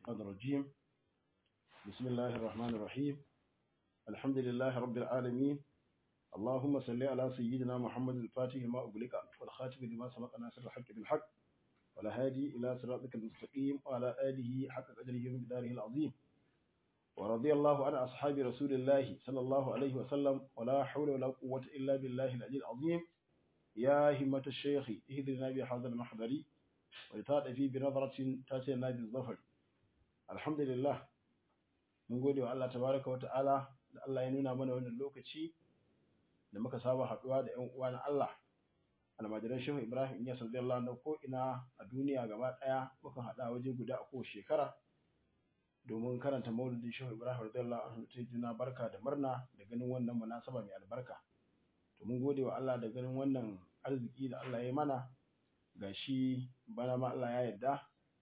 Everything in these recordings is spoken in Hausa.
الشيطان الرجيم بسم الله الرحمن الرحيم الحمد لله رب العالمين اللهم صل على سيدنا محمد الفاتح لما أغلق والخاتم لما سبق ناصر الحق بالحق والهادي إلى صراطك المستقيم وعلى آله حق قدره ومقداره العظيم ورضي الله عن أصحاب رسول الله صلى الله عليه وسلم ولا حول ولا قوة إلا بالله العلي العظيم يا همة الشيخ اهدنا بهذا المحضر ولتأتي بنظرة تاتينا بالظفر الحمد لله mun gode wa Allah tabaraka wa ta'ala da Allah ya nuna mana wannan lokaci da muka saba haɗuwa da ƴan uwa na Allah almajiran Shehu Ibrahim Inyas radiyallahu anhu ko ina a duniya gaba ɗaya muka haɗa waje guda a kowace shekara domin karanta maulidin Shehu Ibrahim radiyallahu anhu ta juna barka da murna da ganin wannan munasaba mai albarka to mun gode wa Allah da ganin wannan arziki da Allah ya yi mana gashi bana ma Allah ya yarda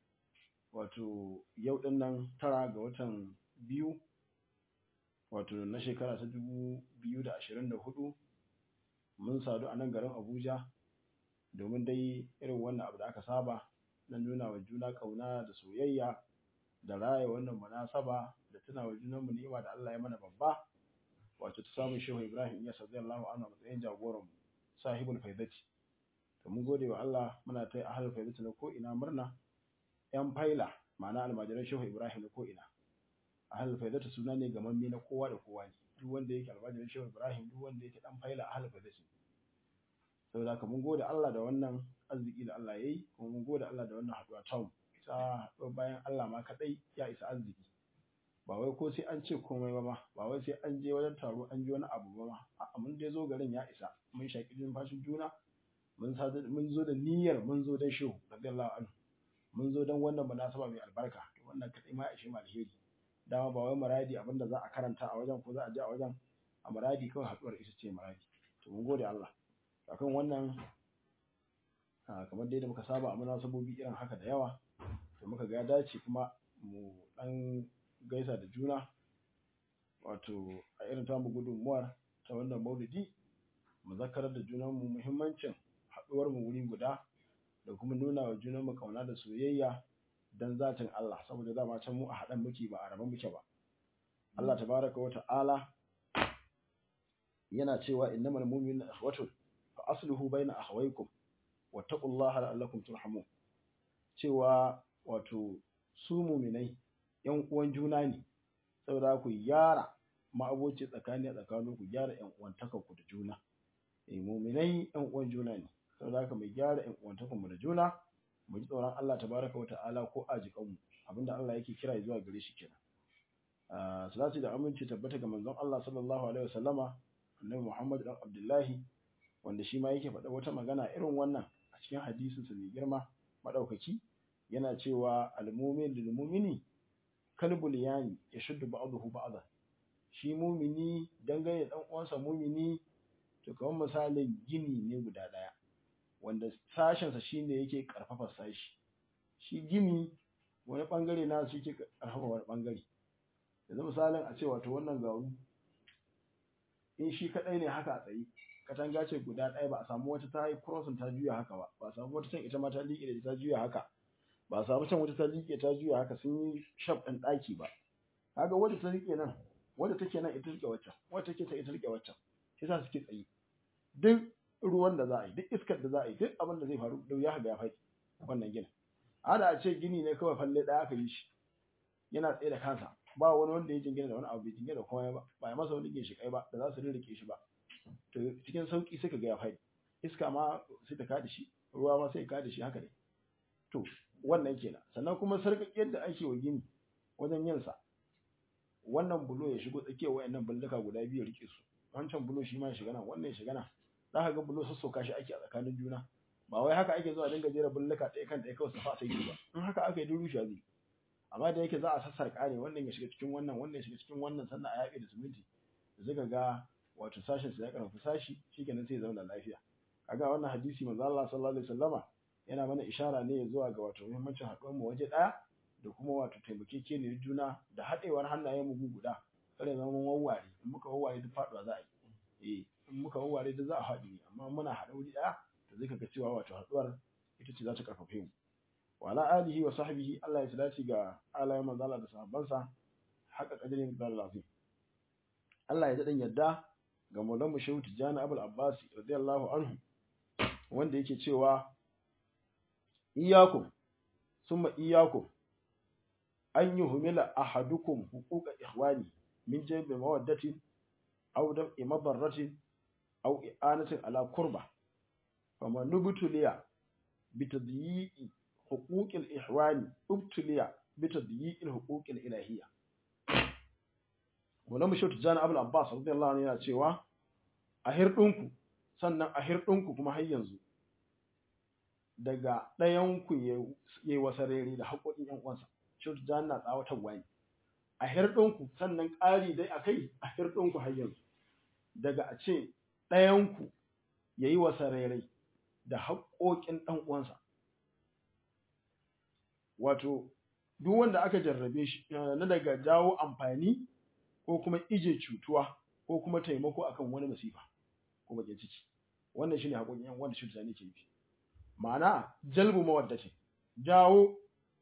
wato yau din nan tara ga watan biyu wato na shekara ta dubu biyu da ashirin da hudu mun sadu a nan garin Abuja domin dai irin wannan abu da aka saba na nuna wa juna ƙauna da soyayya da raya wannan munasaba da tuna wa junanmu ni'ima da Allah ya mana babba wato ta samun shehu Ibrahim ya radiyallahu anhu a matsayin jagoran sahibul faidati to mun gode wa Allah muna ta ahlul faidati na ko ina murna yan faila ma'ana almajiran shehu Ibrahim na ko ina ahlul faidati suna ne gamamme na kowa da kowa ne duk wanda yake almajiran shehu Ibrahim duk wanda yake dan faila ahlul faidati saboda haka mun gode Allah da wannan arziki da Allah yayi kuma mun gode Allah da wannan haduwa ta mu ta haduwa bayan Allah ma kadai ya isa arziki ba wai ko sai an ce komai ba ma ba wai sai an je wajen taro an ji wani abu ba ma a'a mun dai zo garin ya isa mun shaki jin fashin juna mun sa mun zo da niyyar mun zo dan shehu radiyallahu anhu mun zo dan wannan munasaba mai albarka to wannan kadai ma ya ishe mu alheri dama ba wai muradi abinda za a karanta a wajen ko za a je a wajen a muradi kawai haduwar ita ce muradi to mun gode Allah akan wannan kamar dai da muka saba a munasabobi irin haka da yawa to muka ga ya dace kuma mu dan gaisa da juna wato a irin tamu gudunmuwar ta wannan maulidi mu zakarar da junanmu muhimmancin haɗuwar mu wuri guda da kuma nuna wa junanmu kauna da soyayya dan zatin Allah saboda dama can mu a haɗan muke ba a raban muke ba Allah tabaraka wa ta'ala yana cewa innamal mu'minuna ikhwatun fa aslihu baina akhawaykum wattaqullaha la'allakum turhamun cewa wato su mu'minai yan uwan juna ne saboda ku gyara ma'aboci tsakani a tsakanin ku gyara yan uwantakar ku da juna eh mu'minai yan uwan juna ne saboda haka mai gyara yan uwantakar mu da juna mu ji tsoron Allah tabaraka wa ta'ala ko ajikan mu abinda Allah yake kira zuwa gare shi kenan salatu da aminci tabbata ga manzon Allah sallallahu alaihi wasallama annabi Muhammad dan Abdullahi wanda shi ma yake faɗa wata magana irin wannan a cikin hadisin sa mai girma madaukaki yana cewa al-mu'min lil mu'mini kalbul yani yashuddu ba'dahu ba'da shi mu'mini dangane dan uwansa mu'mini to kamar misalin gini ne guda daya wanda sashen sa shine yake karfafa sashi shi gini wani bangare na shi yake karfafa wani bangare yanzu misalin a ce wato wannan garu in shi kadai ne haka a tsaye katanga ce guda ɗaya ba a samu wata ta yi crossing ta juya haka ba ba a samu wata can ita ma ta liƙe da ta juya haka ba a samu can wata ta liƙe ta juya haka sun yi shaf ɗin ɗaki ba kaga wadda ta riƙe nan wadda take nan ita riƙe waccan wadda take ta ita riƙe waccan shi yasa suke tsaye duk ruwan da za a yi duk iskar da za a yi duk abin da zai faru da ya haga ya faɗi wannan ginin ada a ce gini ne kawai falle ɗaya aka yi shi yana tsaye da kansa ba wani wanda ya jingina da wani abu bai jingina da komai ba ba ya masa wani ginshiƙai ba da za su rirrike shi ba to cikin sauki sai ka ga ya faɗi iska ma sai ta kada shi ruwa ma sai ya kada shi haka ne to wannan kenan sannan kuma sarƙaƙiyar da ake wa gini wajen yin sa wannan bulo ya shigo tsakiyar wayannan bulluka guda biyu rike su wancan bulo shi ma ya shiga nan wannan ya shiga nan za ka ga bulo sassauka shi ake a tsakanin juna ba wai haka ake zuwa dinga jera bulluka ɗaya kan ɗaya kawai su fa sai ba in haka aka yi duk rushe zai amma da yake za a sassarƙa ne wannan ya shiga cikin wannan wannan ya shiga cikin wannan sannan a yaɓe da siminti da suka ga wato sashin sa ya karfafa sashi shikenan sai ya zauna lafiya kaga wannan hadisi manzo Allah sallallahu alaihi wasallama yana mana ishara ne zuwa ga wato muhimmancin haɗuwar mu waje ɗaya da kuma wato taimakekeniyar juna da haɗewar hannayen mu guda kare zama mun wawware in muka wawware duk faɗuwa za a yi eh in muka wawware duk za a haɗu ne amma muna haɗa wuri ɗaya to zai kaga cewa wato haɗuwar ita ce za ta karfafe mu wa ala alihi wa sahbihi Allah ya salati ga alayen manzala da sahabbansa haka kadirin da lafi Allah ya daɗin yadda ga Maulana Shehu Tijjani Abul Abbas radiyallahu anhu wanda yake cewa iyyakum summa iyyakum an yuhmila ahadukum huquqa ikhwani min jaybi mawaddatin aw dam'i madarratin aw i'anatin ala kurba faman nubtuliya bitadyi'i huquqil ihwani ubtuliya bitadyi'il huquqil ilahiyya wala mu shautu jana abul abbas radiyallahu anhu yana cewa a hirdinku sannan a hirdinku kuma har yanzu daga ɗayan ku yayi wasarere da haƙoƙin ƴan uwansa shautu jana na tsawatarwa ne a hirdinku sannan ƙari dai akai a hirdinku har yanzu daga a ce ɗayan ku yayi wasarere da haƙoƙin ɗan uwansa wato duk wanda aka jarrabe shi na daga jawo amfani ko kuma ije cutuwa ko kuma taimako akan wani masifa ko bakin ciki wannan shine haƙoƙin yan wanda shirta ne ke yi ma'ana jalbu mawaddati jawo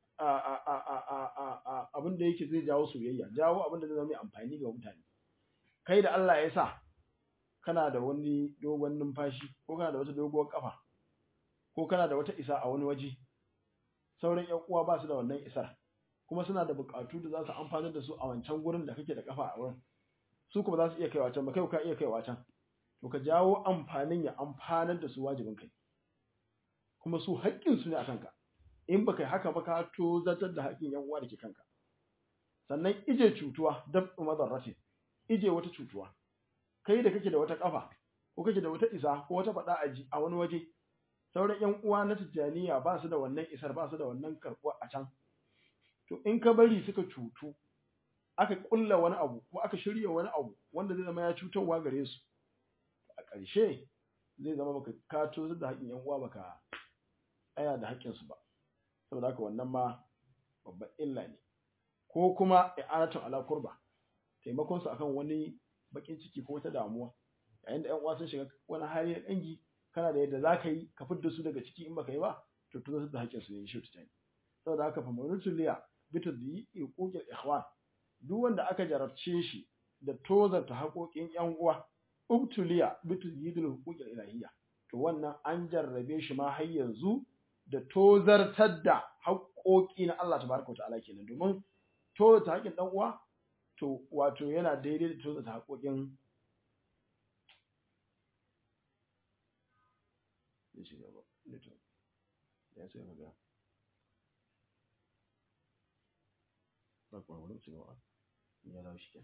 abin da yake zai jawo soyayya jawo abin da zai zama amfani ga mutane kai da Allah ya sa kana da wani dogon numfashi ko kana da wata doguwar kafa ko kana da wata isa a wani waje sauran ƴan uwa ba su da wannan isar kuma suna da buƙatu da za su amfanar da su a wancan gurin da kake da kafa a wurin su kuma za su iya kaiwa can ba kai ka iya kaiwa can to ka jawo amfanin ya amfanar da su wajibin kai kuma su haƙƙin su ne a kanka in baka yi haka ba ka to zartar da haƙƙin yan uwa da ke kanka sannan ije cutuwa dab madarratin ije wata cutuwa kai da kake da wata kafa ko kake da wata isa ko wata faɗa aji a wani waje sauran yan uwa na tijjaniya ba su da wannan isar ba su da wannan karɓuwa a can to in ka bari suka cutu aka kulla wani abu ko aka shirya wani abu wanda zai zama ya cutarwa gare su a ƙarshe zai zama baka kato da haƙƙin yan uwa baka tsaya da haƙƙin su ba saboda haka wannan ma babban illa ne ko kuma i'anatun ala kurba taimakon su akan wani bakin ciki ko wata damuwa yayin da yan uwa sun shiga wani hali na dangi kana da yadda zaka yi ka fidda su daga ciki in baka yi ba to to da haƙƙin su ne shi ta saboda haka fa manutuliya bita da yi iƙoƙin ikhwan duk wanda aka jarabce shi da tozarta haƙoƙin ƴan uwa ubtuliya bita yi da hukukin ilahiyya to wannan an jarrabe shi ma har yanzu da tozartar da haƙoƙi na Allah tabaraka ta'ala kenan domin tozarta haƙin ɗan uwa to wato yana daidai da tozarta haƙoƙin ya ce magana ba kuma wani su gaba ya dawo shi kenan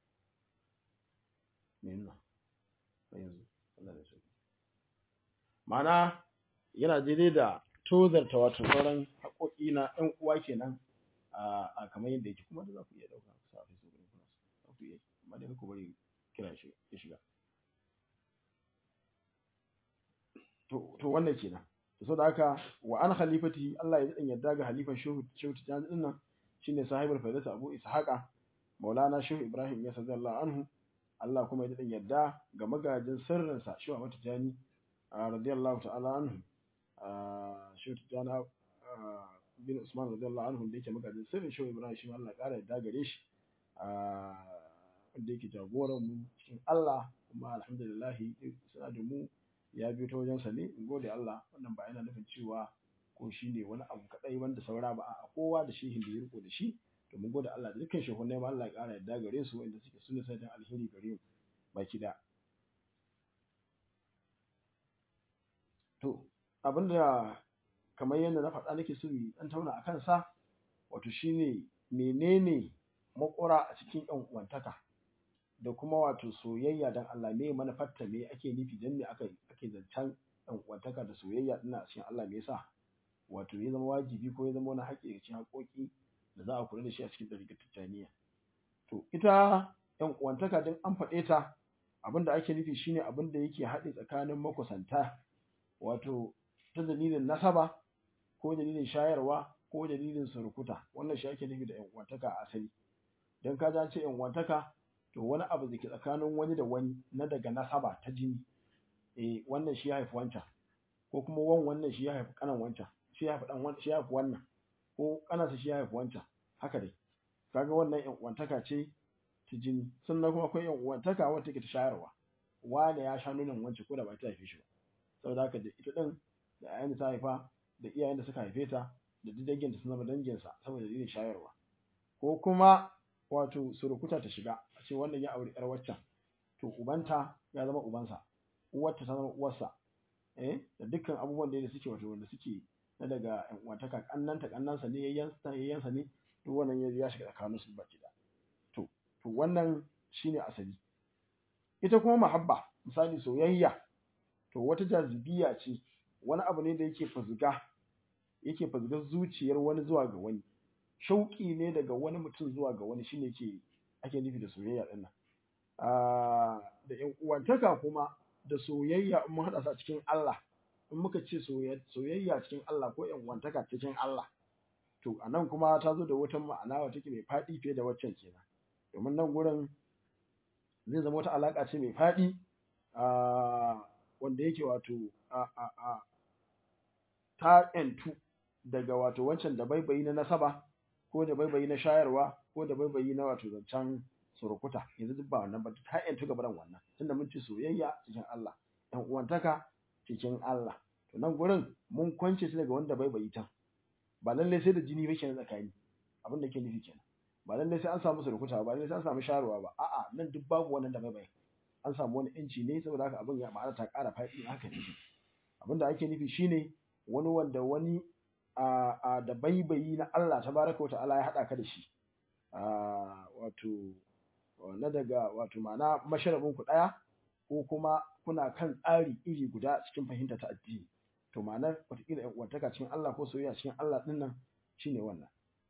me nuna ba yanzu Allah da sauki ma'ana yana daidai da tozarta wato sauran haƙoƙi na ɗan uwa kenan a kamar yadda yake kuma da za ku iya ɗauka sa a facebook ɗin kuna za ku iya amma dai ku bari kira shi ya shiga to wannan kenan to saboda haka wa an khalifati Allah ya daɗin yadda ga halifan shehu shehu tijani ɗin nan shine sahibul faidatu abu ishaqa maulana shehu ibrahim ya sallallahu anhu Allah kuma ya daɗin yadda ga magajin sirrinsa shehu Ahmad Tijani radiyallahu ta'ala anhu shehu Tijani bin Usman radiyallahu anhu da yake magajin sirrin shehu Ibrahim shi Allah ƙara yadda gare shi wanda yake jagoran mu cikin Allah kuma alhamdulillah suna da mu ya biyo ta wajensa ne in gode Allah wannan ba yana nufin cewa ko shi ne wani abu kaɗai wanda saura ba a kowa da shehin da ya riko da shi to mun gode Allah da dukkan shehunai ma Allah ya ƙara yadda gare su wanda suke sunna sai alheri gare mu baki da to abinda kamar yadda na faɗa nake so dan tauna a kansa wato shine menene makura a cikin yan uwantaka da kuma wato soyayya dan Allah me manufarta me ake nufi dan me aka ake zancen yan uwantaka da soyayya dinnan a cikin Allah me yasa wato ya zama wajibi ko ya zama wani haƙƙi cikin haƙoƙi da za a kula da shi a cikin ɗariƙar Tijjaniya. To ita ‘yan uwantaka din an faɗe ta abin da ake nufi shine abin da yake haɗe tsakanin makusanta wato ta dalilin nasaba ko dalilin shayarwa ko dalilin surukuta wannan shi ake nufi da ‘yan uwantaka a asali. Don ka ce ‘yan uwantaka to wani abu da ke tsakanin wani da wani na daga nasaba ta jini eh wannan shi ya haifi wancan ko kuma wan wannan shi ya haifi kanan wancan shi ya fi dan shi ya fi wannan ko kanansa shi ya fi wancan haka dai kaga wannan yan uwantaka ce ta jini sannan kuma akwai yan uwantaka wanda take ta shayarwa wane ya sha nonon wance ko da ba ta haife shi ba saboda haka da ita din da ayan da ta haifa da iyayen da suka haife ta da duk dangin da sun zama danginsa saboda dalilin shayarwa ko kuma wato surukuta ta shiga a ce wannan ya auri yar waccan to ubanta ya zama ubansa uwarta ta zama uwarsa eh da dukkan abubuwan da suke wato wanda suke na daga yan uwantaka kannanta kannansa ne yayyansa yayyansa ne duk wannan ya shiga tsakanin su baki da to to wannan shine asali ita kuma mahabba misali soyayya to wata jazibiya ce wani abu ne da yake fuzga yake fuzgar zuciyar wani zuwa ga wani shauƙi ne daga wani mutum zuwa ga wani shine ke ake nufi da soyayya din nan da ƴan uwantaka kuma da soyayya in mun haɗa su a cikin Allah in muka ce soyayya cikin Allah ko ƴan uwantaka cikin Allah to a nan kuma ta zo da wata ma'ana wata take mai faɗi fiye da waccan kenan domin nan gurin zai zama wata alaƙa ce mai faɗi wanda yake wato ta ƴantu daga wato wancan da baibayi na nasaba ko da baibayi na shayarwa ko da baibayi na wato zancen surukuta yanzu duk ba wannan ba ta ƴantu gaba wannan tunda mun ci soyayya cikin Allah ƴan uwantaka cikin Allah to nan gurin mun kwance shi daga wanda baibayi ta ba lallai sai da jini ba kenan tsakani abin da ke nufi kenan ba lallai sai an samu surukuta ba lallai sai an samu shayarwa ba a'a nan duk babu wannan da baibayi an samu wani yanci ne saboda haka abin ya ma'ana ta ƙara faɗi haka ne abin da ake nufi shine wani wanda wani a a da baibayi na Allah tabaraka wa ta'ala ya haɗa ka da shi a wato na daga wato ma'ana masharabin ku ɗaya ko kuma kuna kan tsari iri guda cikin fahimta ta addini to ma'anar wataƙila ƴan uwantaka cikin Allah ko soyayya cikin Allah ɗin nan shine wannan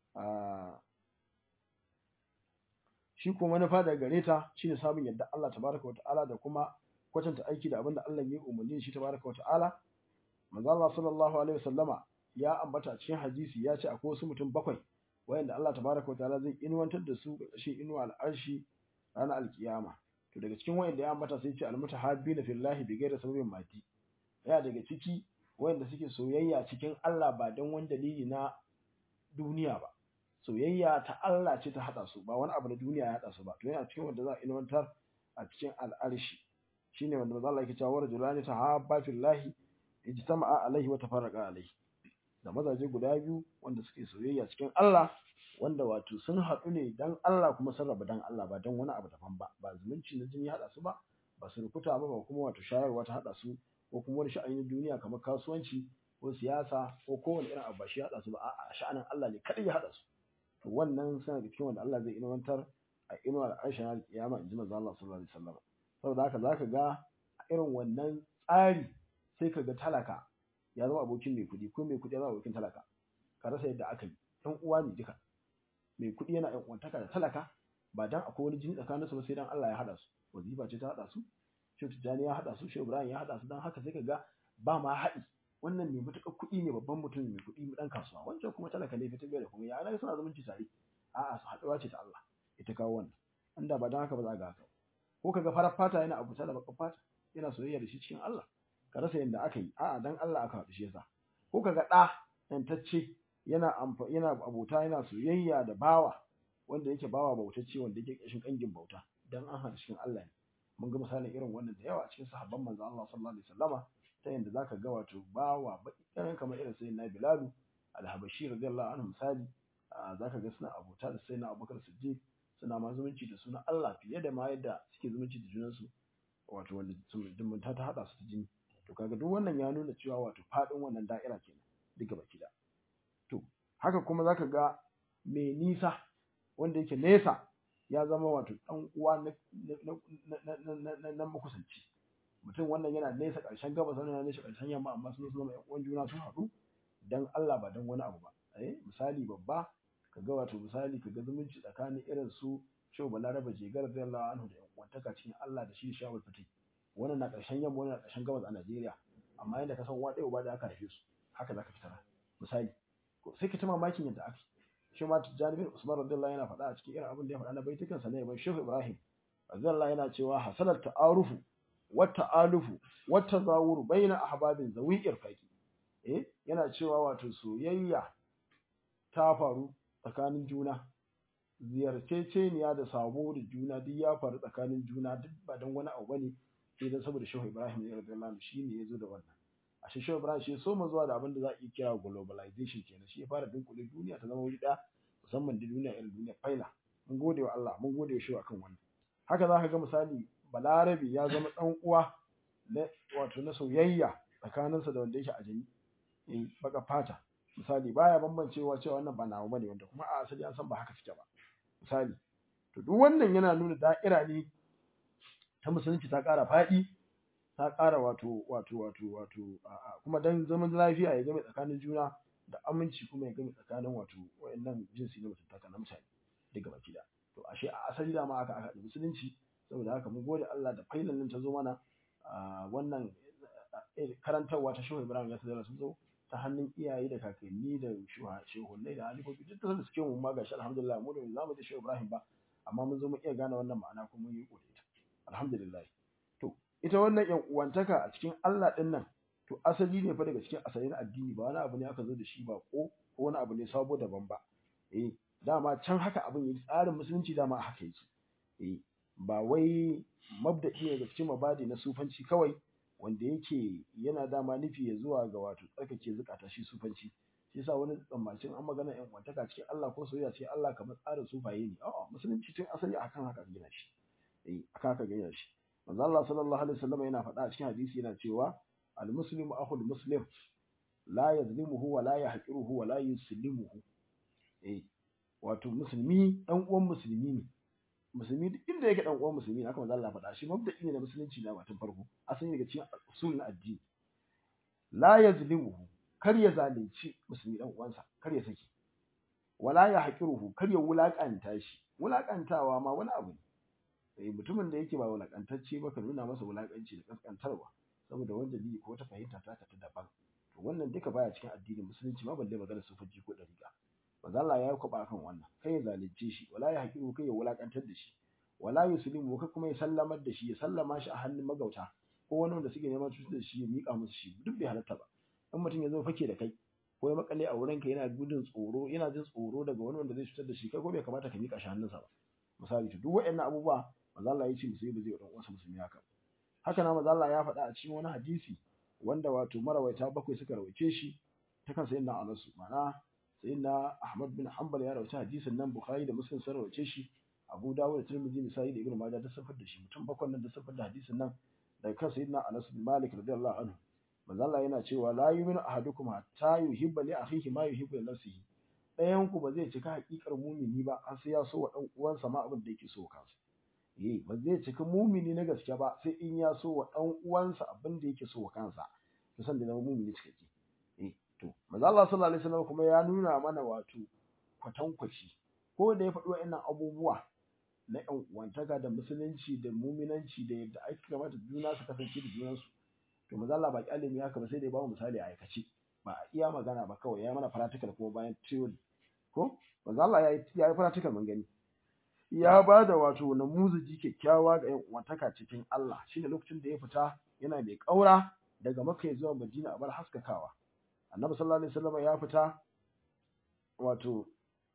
shi ko manufa daga gare ta shine samun yadda Allah tabaraka wa ta'ala da kuma kwatanta aiki da abin da Allah ya yi umarni shi tabaraka wa ta'ala manzo Allah sallallahu alaihi wasallama ya ambata a cikin hadisi ya ce akwai wasu mutum bakwai wayanda Allah tabaraka wa ta'ala zai inuwantar da su ƙarshen inuwa al'arshi ranar alkiyama to daga cikin wayanda ya ambata sai ce almutahabbina fillahi bighairi sababin mati ya daga ciki wayanda suke soyayya cikin Allah ba don wani dalili na duniya ba soyayya ta Allah ce ta hada su ba wani abu na duniya ya hada su ba to yana cikin wanda za a inuwantar a cikin al'arshi shine wanda manzo Allah yake cewa rajulani tahabba fillahi ijtama'a alaihi wa tafarraqa alaihi da mazaje guda biyu wanda suke soyayya cikin Allah wanda wato sun haɗu ne dan Allah kuma sun rabu dan Allah ba dan wani abu daban ba ba zumunci na jini haɗa su ba ba su rukuta ba ba kuma wato shayarwa ta haɗa su ko kuma wani sha'ani na duniya kamar kasuwanci ko siyasa ko kowane irin abu ba shi haɗa su ba a'a sha'anin Allah ne kadai ya haɗa su to wannan suna da cikin wanda Allah zai inuwantar a inuwar aisha na kiyama in ji manzo Allah sallallahu alaihi wasallam saboda haka zaka ga a irin wannan tsari sai ka ga talaka ya zama abokin mai kuɗi ko mai kuɗi ya zama abokin talaka ka rasa yadda aka yi ɗan uwa ne duka mai kuɗi yana ɗan uwantaka da talaka ba dan akwai wani jini tsakanin su ba sai dan Allah ya haɗa su wazifa ce ta haɗa su Shehu Tijjani ya haɗa su Shehu Ibrahim ya haɗa su dan haka sai ka ga ba ma haɗi wannan mai matuƙar kuɗi ne babban mutum mai kuɗi ɗan kasuwa wancan kuma talaka ne fitar da kuma ya suna zumunci tare a'a su haɗuwa ce ta Allah ita kawo wannan inda ba dan haka ba za ga haka ko kaga farar fata yana abuta da bakar fata yana soyayya da shi cikin Allah ka rasa yadda aka yi a'a dan Allah aka haɗu shi yasa ko kaga ɗa yantacce yana amfa yana abota yana soyayya da bawa wanda yake bawa bautacce wanda yake ƙashin ƙangin bauta dan an haɗu cikin Allah ne mun ga misalin irin wannan da yawa cikin sahabban manzo Allah sallallahu alaihi wasallama ta yanda zaka ga wato bawa baki kamar irin sayyidina Bilal al-Habashi radiyallahu anhu misali zaka ga suna abota da sayyidina Abubakar Siddiq suna ma zumunci da suna Allah fiye da ma yadda suke zumunci da junansu wato wanda zumunta ta hada su ta jini to kaga duk wannan ya nuna cewa wato fadin wannan da'ira kenan duka baki da to haka kuma zaka ga mai nisa wanda yake nesa ya zama wato dan uwa na na na makusanci mutum wannan yana nesa ƙarshen gabas wannan yana nesa ƙarshen yamma amma sun zama ƴan uwan juna sun haɗu dan Allah ba dan wani abu ba eh misali babba kaga wato misali kaga zumunci tsakanin irin su Shehu Balaraba Jegar radiyallahu anhu da ƴan uwantaka cikin Allah da shi da Shawul Fatih wannan na ƙarshen yamma wannan na ƙarshen gabas a Najeriya amma yadda ka san uwa ɗaya uba da aka haife su haka zaka fitar misali sai ka ta mamakin yadda aka shi ma Tijjani bin Usman radiyallahu yana faɗa a cikin irin abin da ya faɗa na baitukan sa ne ban Shehu Ibrahim radiyallahu yana cewa hasalat ta'arufu wa ta'alufu wa tazawuru baina ahbabin zawi irfaqi eh yana cewa wato soyayya ta faru tsakanin juna ziyarceceniya da sabo da juna duk ya faru tsakanin juna duk ba don wani abu bane sai dan saboda Shehu Ibrahim ya radiyallahu anhu shine yazo da wannan ashe Shehu Ibrahim shi so mu zuwa da abin da za a iya kira globalization kenan shi ya fara dunkule duniya ta zama wuri ɗaya musamman da duniya irin duniya faila mun gode wa Allah mun gode wa Shehu akan wannan haka za ka ga misali Balarabe ya zama dan uwa na wato na soyayya tsakaninsa da wanda yake a jami eh baka fata misali baya bambancewa cewa wannan ba nawa bane wanda kuma a asali an san ba haka suke ba misali to duk wannan yana nuna da'ira ne ta musulunci ta ƙara faɗi ta ƙara wato wato wato wato kuma dan zaman lafiya ya game tsakanin juna da aminci kuma ya game tsakanin wato wayannan jinsi na mutuntaka na mutane daga baki da to ashe a asali da ma aka aka musulunci saboda haka mun gode Allah da failan nan ta zo mana wannan karantarwa ta Shehu Ibrahim ya tsara sun zo ta hannun iyaye da kakanni da shehunnai da halifofi duk da suke mu ma gashi alhamdulillah mu da zamu da Shehu Ibrahim ba amma mun zo mu iya gane wannan ma'ana kuma mun yi kore ta alhamdulillah to ita wannan yan uwantaka a cikin Allah din nan to asali ne fa daga cikin asalin addini ba wani abu ne aka zo da shi ba ko ko wani abu ne sabo daban ba eh dama can haka abin yi tsarin musulunci dama haka yake eh ba wai mabda'i ne daga cikin mabadi na sufanci kawai wanda yake yana dama nufi ya zuwa ga wato tsarkake zukata shi sufanci shi yasa wani tsammacin an magana yan wantaka cikin Allah ko soyayya ce Allah kamar tsarin sufaye ne a'a musulunci tun asali akan haka gina shi eh akan haka gina shi manzo Allah sallallahu alaihi wasallam yana faɗa a cikin hadisi yana cewa al muslimu akhul muslim la yazlimuhu wa la yahqiruhu wa la yuslimuhu eh wato musulmi dan uwan musulmi ne musulmi duk inda yake dan uwan musulmi haka manzo Allah faɗa shi mabda'i ne na musulunci na watan farko asali daga cikin usul na addini la yazlimuhu kar ya zalunci musulmi dan uwansa kar ya saki wala ya haqiruhu kar ya wulakanta shi wulakantawa ma wani abu ne eh mutumin da yake ba wulakantacce ba ka nuna masa wulakanci da kaskantarwa saboda wanda bi ko ta fahimta ta ta daban to wannan duka baya cikin addinin musulunci ma balle magana sufanci ko dariƙa manzo Allah ya kwaba kan wannan kai ya zalunce shi wala ya haƙiru kai ya wulakantar da shi wala yuslimu kai kuma ya sallamar da shi ya sallama shi a hannun magauta ko wani wanda suke neman cutar da shi ya mika musu shi duk bai halatta ba in mutum ya zo fake da kai ko ya makale a wurinka yana gudun tsoro yana jin tsoro daga wani wanda zai cutar da shi kai ko bai kamata ka mika shi hannunsa ba misali to duk waɗannan abubuwa manzo Allah ya ce musulmi ba zai wa uwansa musulmi haka haka na manzo Allah ya faɗa a cikin wani hadisi wanda wato marawaita bakwai suka rawaice shi ta kan sayyidina Anas ma'ana sayyidina Ahmad bin Hanbal ya rawaita hadisin nan Bukhari da Muslim sun rawace shi Abu Dawud da Tirmidhi da Sahih da Ibn Majah da safar da shi mutum bakwai nan da safar da hadisin nan daga kan sayyidina Anas bin Malik radiyallahu anhu manzo Allah yana cewa la yu'minu ahadukum hatta yuhibba li akhihi ma yuhibbu li nafsihi ɗayan ku ba zai cika hakikar mumini ba har sai ya so wa dan uwansa ma abin da yake so kansa eh ba zai cika mumini na gaske ba sai in ya so wa dan uwansa abin da yake so wa kansa to san da zama mumini cikakke eh to manzo Allah sallallahu alaihi wasallam kuma ya nuna mana wato kwatankwaci ko da ya faɗi wa'annan abubuwa na ƴan uwantaka da musulunci da muminanci da yadda ake kamata juna su kasance da junansu to manzo Allah ba kyalimi haka ba sai da ya bamu misali a aikace ba a iya magana ba kawai ya mana practical kuma bayan theory ko manzo Allah ya yi ya yi practical mun gani ya ba da wato namuziji kyakkyawa ga ƴan uwantaka cikin Allah shine lokacin da ya fita yana mai ƙaura daga Makka zuwa Madina a bar haskakawa Annabi sallallahu alaihi wasallam ya fita wato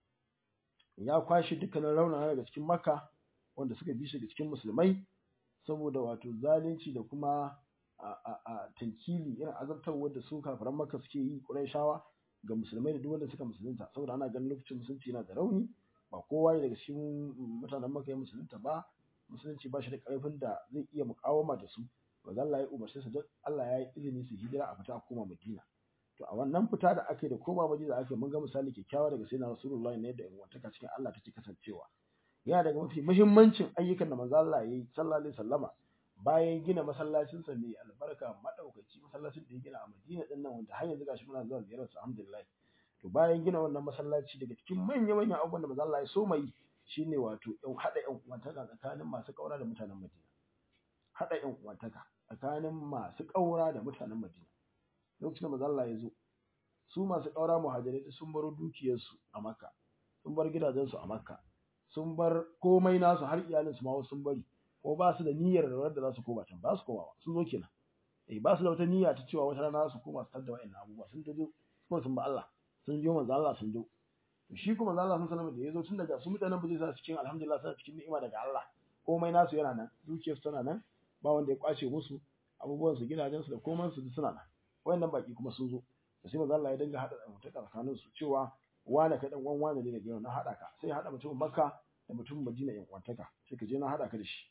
ya kwashi dukkanin raunana daga cikin Makka wanda suka bi shi daga cikin musulmai saboda wato zalunci da kuma a a a tankili irin azabtarwar da su kafiran Makka suke yi Qurayshawa ga musulmai da duk wanda suka musulunta saboda ana ganin lokacin musulunci yana da rauni ba kowa ne daga cikin mutanen Makka ya musulunta ba musulunci ba shi da ƙarfin da zai iya mukawama da su ba Allah ya umarce su don Allah ya yi izini su hijira a fita a koma Madina to a wannan fita da ake da koma Madina ake mun ga misali kyakkyawa daga sayyidina Rasulullah ne da wantaka cikin Allah take kasancewa yana daga mafi muhimmancin ayyukan da manzo Allah ya yi sallallahu alaihi wasallama bayan gina masallacin sa mai albarka madaukaci masallacin da ya gina a Madina din nan wanda har yanzu gashi muna zuwa ziyarar sa alhamdulillah to bayan gina wannan masallaci daga cikin manya manyan abubuwan da manzo Allah ya so mai shine wato yan hada yan uwantaka tsakanin masu kaura da mutanen Madina hada yan uwantaka tsakanin masu kaura da mutanen Madina lokacin da manzo Allah ya zo su masu kaura muhajirai sun bar dukiyarsu a Makka sun bar gidajensu a Makka sun bar komai nasu har iyalinsu ma sun bari ko ba su da niyyar da da za su koma can ba su koma ba sun zo kenan eh ba su da wata niyya ta cewa wata rana su koma su tada wa'annan abubuwa sun tajo kuma sun ba Allah sun jo manzo Allah sun jo to shi kuma manzo Allah sun sanar da yazo tun daga su mutanen ba zai sa cikin alhamdulillah suna cikin ni'ima daga Allah komai nasu yana nan dukiyarsu tana nan ba wanda ya kwace musu abubuwan su gidajen su da komai su suna nan wayannan baki kuma sun zo to sai manzo Allah ya dinga hada mutaka tsakanin su cewa wane ka dan uwan wane ne daga yau na hada ka sai hada mutum Makka da mutum Madina yan kwantaka sai ka je na hada ka da shi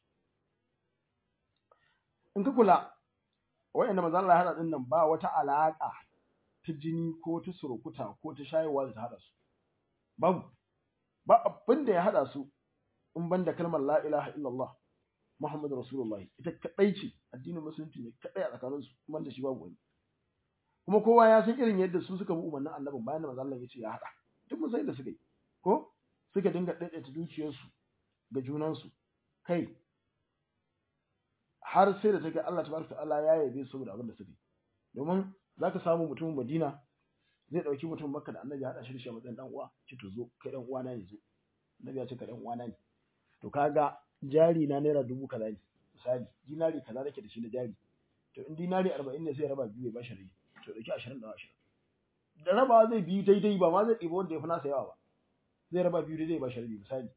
in ka kula wayanda manzo Allah ya hada din nan ba wata alaka ta jini ko ta surukuta ko ta shayarwa da ta hada su babu ba abin da ya hada su in ban da kalmar la ilaha illallah muhammadu rasulullah ita kadai ce addinin musulunci ne kadai a tsakanin su kuma da shi babu wani kuma kowa ya san irin yadda su suka bi umarnin annabin bayan da manzo Allah ya ce ya hada duk mun san yadda suka yi ko suka dinga daidaita dukiyarsu ga junansu kai har sai da take Allah tabaraka ta'ala ya yabe su da abin da suka yi domin zaka samu mutumin Madina zai dauki mutum Makka da Annabi ya hada shi da shi a matsayin dan uwa ki to zo kai dan uwana ne zo Annabi ya ce ka dan uwana ne to kaga jari na naira dubu kaza ne misali dinari kaza nake da shi na jari to in dinari 40 ne sai ya raba biyu ya bashi rai to dauki 20 da 20 da raba zai biyu daidai ba ma zai ɗiba wanda ya fi nasa yawa ba zai raba biyu daidai ba shi rabi misali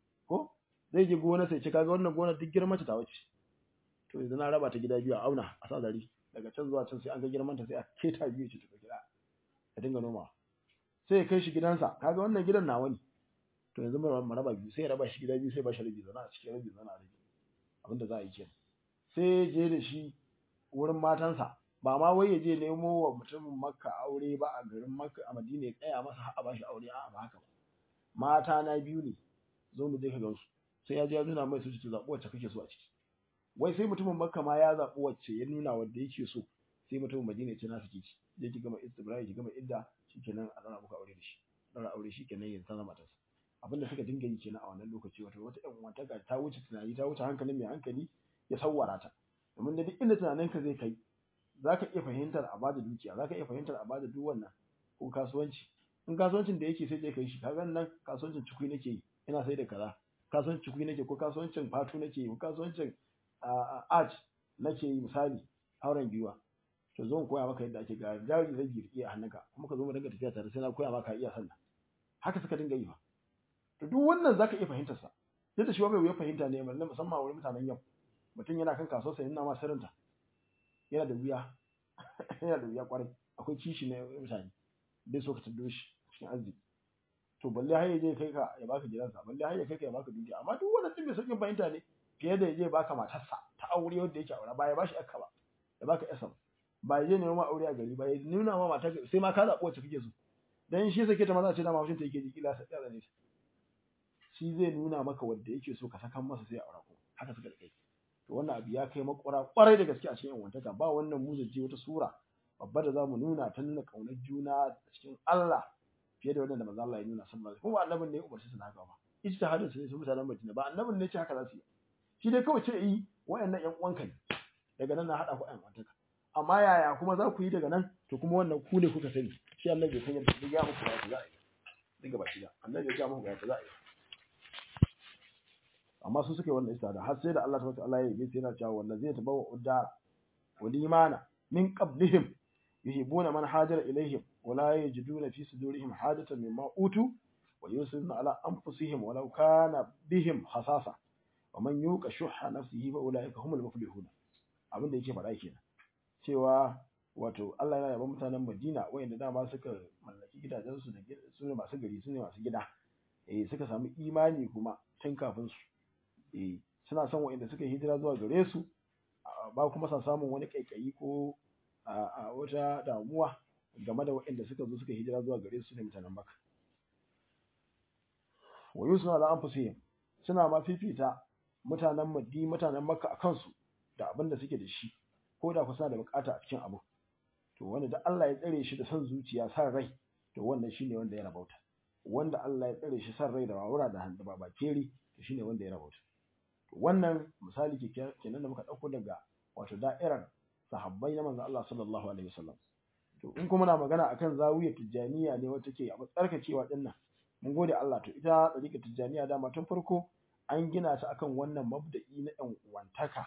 ko zai je gona sai ce kaga wannan gona duk girman ta wace to yanzu na raba ta gida biyu a auna a sa zari daga can zuwa can sai an ga girman ta sai a keta biyu ce ta gida ka dinga noma sai ya kai shi gidansa kaga wannan gidan nawa ne to yanzu mu raba biyu sai ya raba shi gida biyu sai ba shi rabi zana a cikin rabi zana a rabi abinda za a yi kenan sai je da shi wurin matansa ba ma wai ya je nemo wa mutumin makka aure ba a garin makka a madina ya tsaya masa a ba shi aure a'a ba haka ba mata na biyu ne zo mu je ka gansu sai ya je ya nuna mai su ci zaɓi wacce kake so a ciki wai sai mutumin makka ma ya zaɓi wacce ya nuna wanda yake so sai mutumin madina ya ce na suke ci je ki gama istibrahi ki gama idda shikenan a dana muku aure da shi dana aure shikenan yanzu zama matarsa abinda suka dinga yi kenan a wannan lokaci wato wata ƴan uwantaka ta wuce tunani ta wuce hankalin mai hankali ya sawwara ta domin da duk inda tunaninka zai kai zaka iya fahimtar a bada dukiya zaka iya fahimtar a bada duk wannan ko kasuwanci in kasuwancin da yake sai je kai shi kaga nan kasuwancin cikui nake yi ina sai da kaza kasuwancin cikui nake ko kasuwancin fatu nake yi ko kasuwancin art nake yi misali auren giwa to zo in koya maka yadda ake ga jari zai girki a hannunka kuma ka zo mu dinga tafiya tare sai na koya maka iya sallah haka suka dinga yi fa to duk wannan zaka iya fahimtar sa sai da shi bai wuya fahimta ne musamman wurin mutanen yau mutum yana kan kasuwar sa yana ma sirrinta yana da wuya yana da wuya kwarai akwai kishi na mutane bai so ka taddo shi cikin arziki to balle har yaje kai ka ya baka gidansa balle har ya kai ka ya baka dukiya amma duk wannan din bai sauƙin fahimta ne fiye da yaje baka matarsa ta aure wanda yake aure ba ya bashi akka ba ya baka yasa ba ya je neman aure a gari ba ya nuna ma matar sai ma ka zaɓi wacce kake so dan shi sake ta maza ce da mafushin ta yake ji kila sai ya zane shi zai nuna maka wanda yake so ka sakan masa sai ya aure ko haka suka kai to wannan abu ya kai makura kwarai da gaske a cikin wantaka ba wannan muzaje wata sura babba da zamu nuna ta nuna kaunar juna a cikin Allah fiye da wannan da manzo Allah ya nuna sallallahu alaihi kuma annabin ne ya umarci su na haka ba ijtihadin su ne su mutanen Madina ba annabin ne ce haka za su yi shi dai kawai ce yi wayannan ƴan uwanka ne daga nan na hada ku ƴan uwantaka amma yaya kuma za ku yi daga nan to kuma wannan ku ne kuka sani shi Allah bai san yadda zai ga muku ba za a yi daga baki da Allah ya ga muku ga za a yi amma su suka yi wannan istada har sai da Allah tabaraka Allah ya yi yana cewa wallazi tabawa udara wal imana min qablihim yuhibbuna man hajara ilaihim wa la yajiduna fi sudurihim hajatan mimma utu wa yusiruna ala anfusihim walau kana bihim hasasa wa man yuqa shuhha nafsihi fa ulaika humul muflihun abinda yake faɗa kenan cewa wato Allah yana yaban mutanen Madina wayanda dama suka mallaki gidajensu da su ne masu gari su ne masu gida eh suka samu imani kuma tun kafin su eh suna son wayanda suka hijira zuwa gare su ba kuma sa samun wani kaikayi ko a wata damuwa game da waɗanda suka zo suka hijira zuwa gare su ne mutanen Makka. Wa yusna da anfusihim suna ma fifita mutanen Madina mutanen Makka a kansu da abin da suke da shi ko da ku suna da bukata a cikin abu. To wanda da Allah ya tsare shi da son zuciya san rai to wannan shine wanda ya rabauta. Wanda Allah ya tsare shi san rai da wawura da hannu ba bakeri to shine wanda ya rabauta. Wannan misali kenan da muka dauko daga wato da'irar sahabbai na manzon Allah sallallahu alaihi wasallam to in kuma na magana akan zawiyar tijaniya ne wacce ke a tsarkakewa din nan mun gode Allah to ita tsarika tijaniya dama tun farko an gina ta akan wannan mabda'i na ɗan uwantaka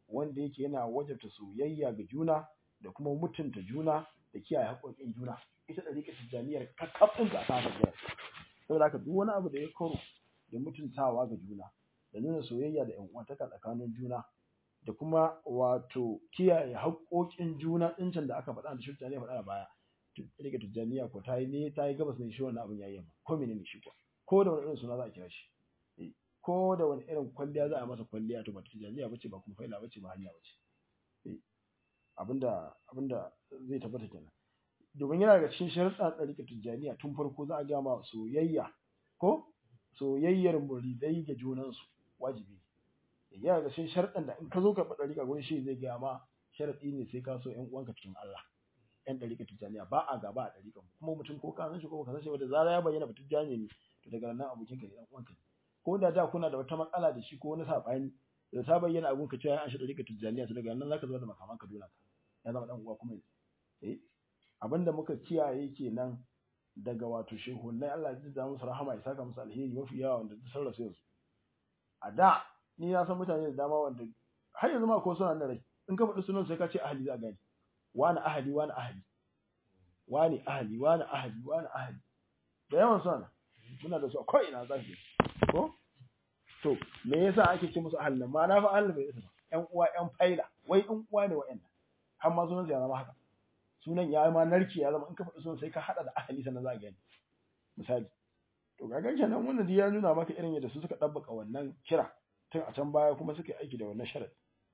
wanda yake yana wajabta soyayya ga juna da kuma mutunta juna da kiyaye haƙoƙin juna ita ɗariƙar tijjaniyar kakkafin ta ta haka saboda haka duk wani abu da ya karo da mutuntawa ga juna da nuna soyayya da ƴan uwantaka tsakanin juna da kuma wato kiyaye haƙoƙin juna ɗincin da aka faɗa da shi tijjaniya faɗa a baya ɗariƙar tijjaniya ko ta yi ne ta yi gabas ne shi wannan abin ya yi ko menene shi ko ko da wani irin suna za a kira shi ko da wani irin kwalliya za a masa kwalliya to ba tijjaniya bace ba kuma faila bace ba hanya bace abinda abinda zai tabbata kenan domin yana daga cikin sharuɗan ɗariƙar tijjaniya tun farko za a ga ma soyayya ko soyayyar muridai ga junansu wajibi yana daga cikin sharuɗan da in ka zo ka faɗa ɗariƙa gurin shi zai gaya ma sharaɗi ne sai ka so ƴan uwanka cikin Allah ƴan ɗariƙar tijjaniya ba a gaba a ɗariƙan kuma mutum ko ka san shi ko ka san shi ba da zara ya bayyana ba tijjani ne to daga nan abokinka ne ɗan uwanka ne ko da da kuna da wata matsala da shi ko wani saɓani da ta bayyana abun ka cewa an shi ɗariƙar tijjaniya to daga nan zaka zo da makaman ka dole ya zama ɗan uwa kuma eh abinda muka kiyaye kenan daga wato shehunnai Allah ya da musu rahama ya saka musu alheri mafi yawa wanda duk sun rasu yanzu a da ni na san mutane da dama wanda har yanzu ma ko suna da rai in ka faɗi sunan sai ka ce ahli za a gani wani ahli wani ahli wani ahli wani ahli wani ahli da yawan suna muna da su a ko'ina za su ko to me yasa ake ce musu ahli nan ma na fa ahli bai isa ba ƴan uwa ƴan faila wai ƴan uwa ne wa'annan har ma sunan ya zama haka sunan ya ma narke ya zama in ka faɗi sunan sai ka haɗa da ahali sannan za a gani misali to kaga kenan wannan ya nuna maka irin yadda su suka ɗabbaka wannan kira tun a can baya kuma suka yi aiki da wannan sharadi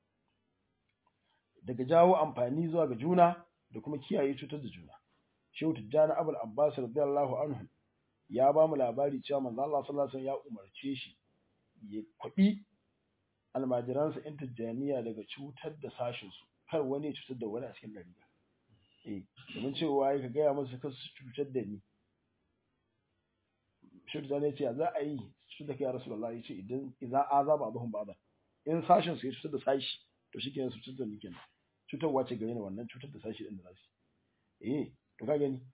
daga jawo amfani zuwa ga juna da kuma kiyaye cutar da juna shehu tijjani abul abbas radiyallahu anhu ya ba mu labari cewa manzo Allah sallallahu alaihi wasallam ya umarce shi ya kwabi almajiransa in tijjaniya daga cutar da sashin su kar wani ya cutar da wani a cikin dariya eh domin cewa ya gaya musu kar su cutar da ni shi da ne ce za a yi su da kai rasulullah ya ce idan idan azaba abahum ba'da in sashin su ya cutar da sashi to shikenan su cutar da ni kenan cutarwa ce gare ni wannan cutar da sashi din da za su eh to ka gani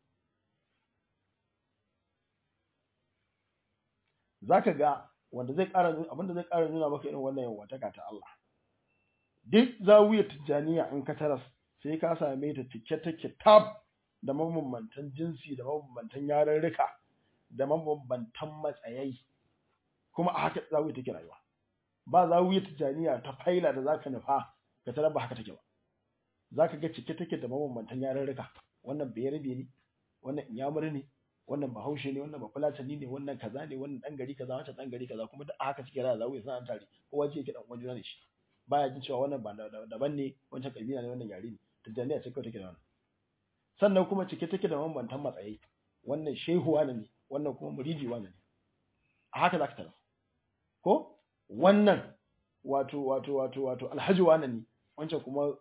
zaka ga wanda zai ƙara abinda zai ƙara nuna maka irin wannan yawataka ta Allah duk zawiyar tijjaniya in ka taras sai ka same ta cike take tab da mabambantan jinsi da mabambantan yarurruka da mabambantan matsayai kuma a haka zawiyar take rayuwa ba zawiyar tijjaniya ta faila da zaka nufa ka tarar ba haka take ba zaka ga cike take da mabambantan yarurruka wannan bayarbe ne wannan inyamuri ne wannan bahaushe ne wannan bafulatani ne wannan kaza ne wannan dan gari kaza wancan dan gari kaza kuma duk a haka suke rayuwa zawiyar suna tare kowa ce yake dan uwan juna ne shi baya jin cewa wannan ba daban ne wancan kabila ne wannan yare ne tijjaniya ce kawai take da wannan sannan kuma cike take da mabambantan matsayi wannan shehu wani ne wannan kuma muridi wani ne a haka za ka tara ko wannan wato wato wato wato alhaji wani ne wancan kuma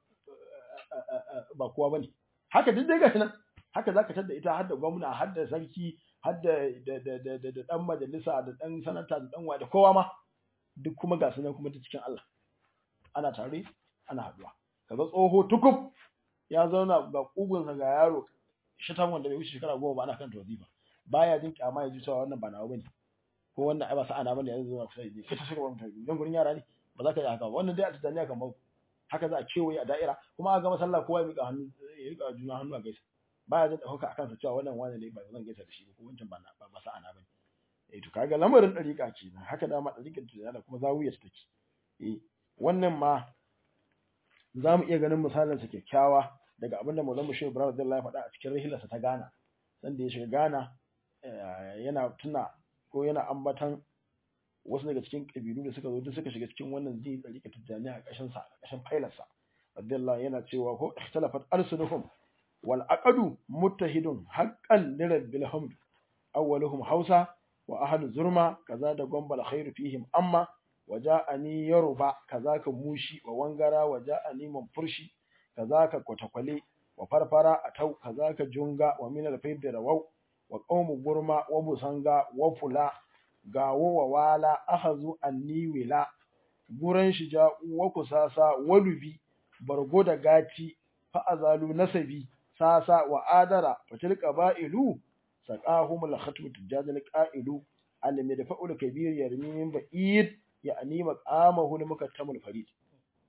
ba kowa bane haka duk dai gashi nan haka zaka tada ita har da gwamna har da sarki har da da da da dan majalisa da dan sanata da dan da kowa ma duk kuma ga su nan kuma ta cikin Allah ana tare ana haduwa kaga tsoho tukub ya zauna ga kugunsa ga yaro shitan wanda bai wuce shekara goma ba ana kan wazifa baya jin kyama ya ji cewa wannan ba nawa bane ko wannan ai ba sa'a na bane yanzu zuwa kusa ne kai ta shiga wannan dan gurin yara ne ba za ka yi haka ba wannan dai a tijaniya kan mako haka za a kewaye a da'ira kuma a ga masalla kowa ya miƙa hannu ya riƙa juna hannu a gaisa baya jin ɗauka akan sa cewa wannan wani ne ba zan gaisa da shi ko wancan ba na ba sa'a na bane eh to kaga lamarin dariƙa kenan haka da ma dariƙar tijaniya kuma zawiyar take eh wannan ma za mu iya ganin misalin sa kyakkyawa daga abin da Maulana Shehu Ibrahim Abdullahi ya faɗa a cikin rahilarsa ta Ghana sanda ya shiga Ghana yana tuna ko yana ambatan wasu daga cikin kabilu da suka zo duk suka shiga cikin wannan zai tsarika tijjani a ƙashin sa ƙashin failarsa Abdullahi yana cewa ko ikhtalafat arsunuhum wal aqadu muttahidun haqqan lirabbil hamd awwaluhum hausa wa ahlu zurma kaza da gombal khairu fihim amma waja'ani yaruba kazaka mushi wa wangara waja'ani manfurshi kazaka kwatakwale wa farfara atau kazaka junga wa min al-fayd rawau wa qawmu gurma wa busanga wa fula gawo wa wala ahazu anniwila guran shija wa kusasa wa lubi bargo da gati fa azalu nasabi sasa wa adara fatil qaba'ilu saqahum al-khatmu tijadil qa'ilu alimi da fa'ul kabir yarmi min ba'id ya'ni maqamahu al-mukattamul farid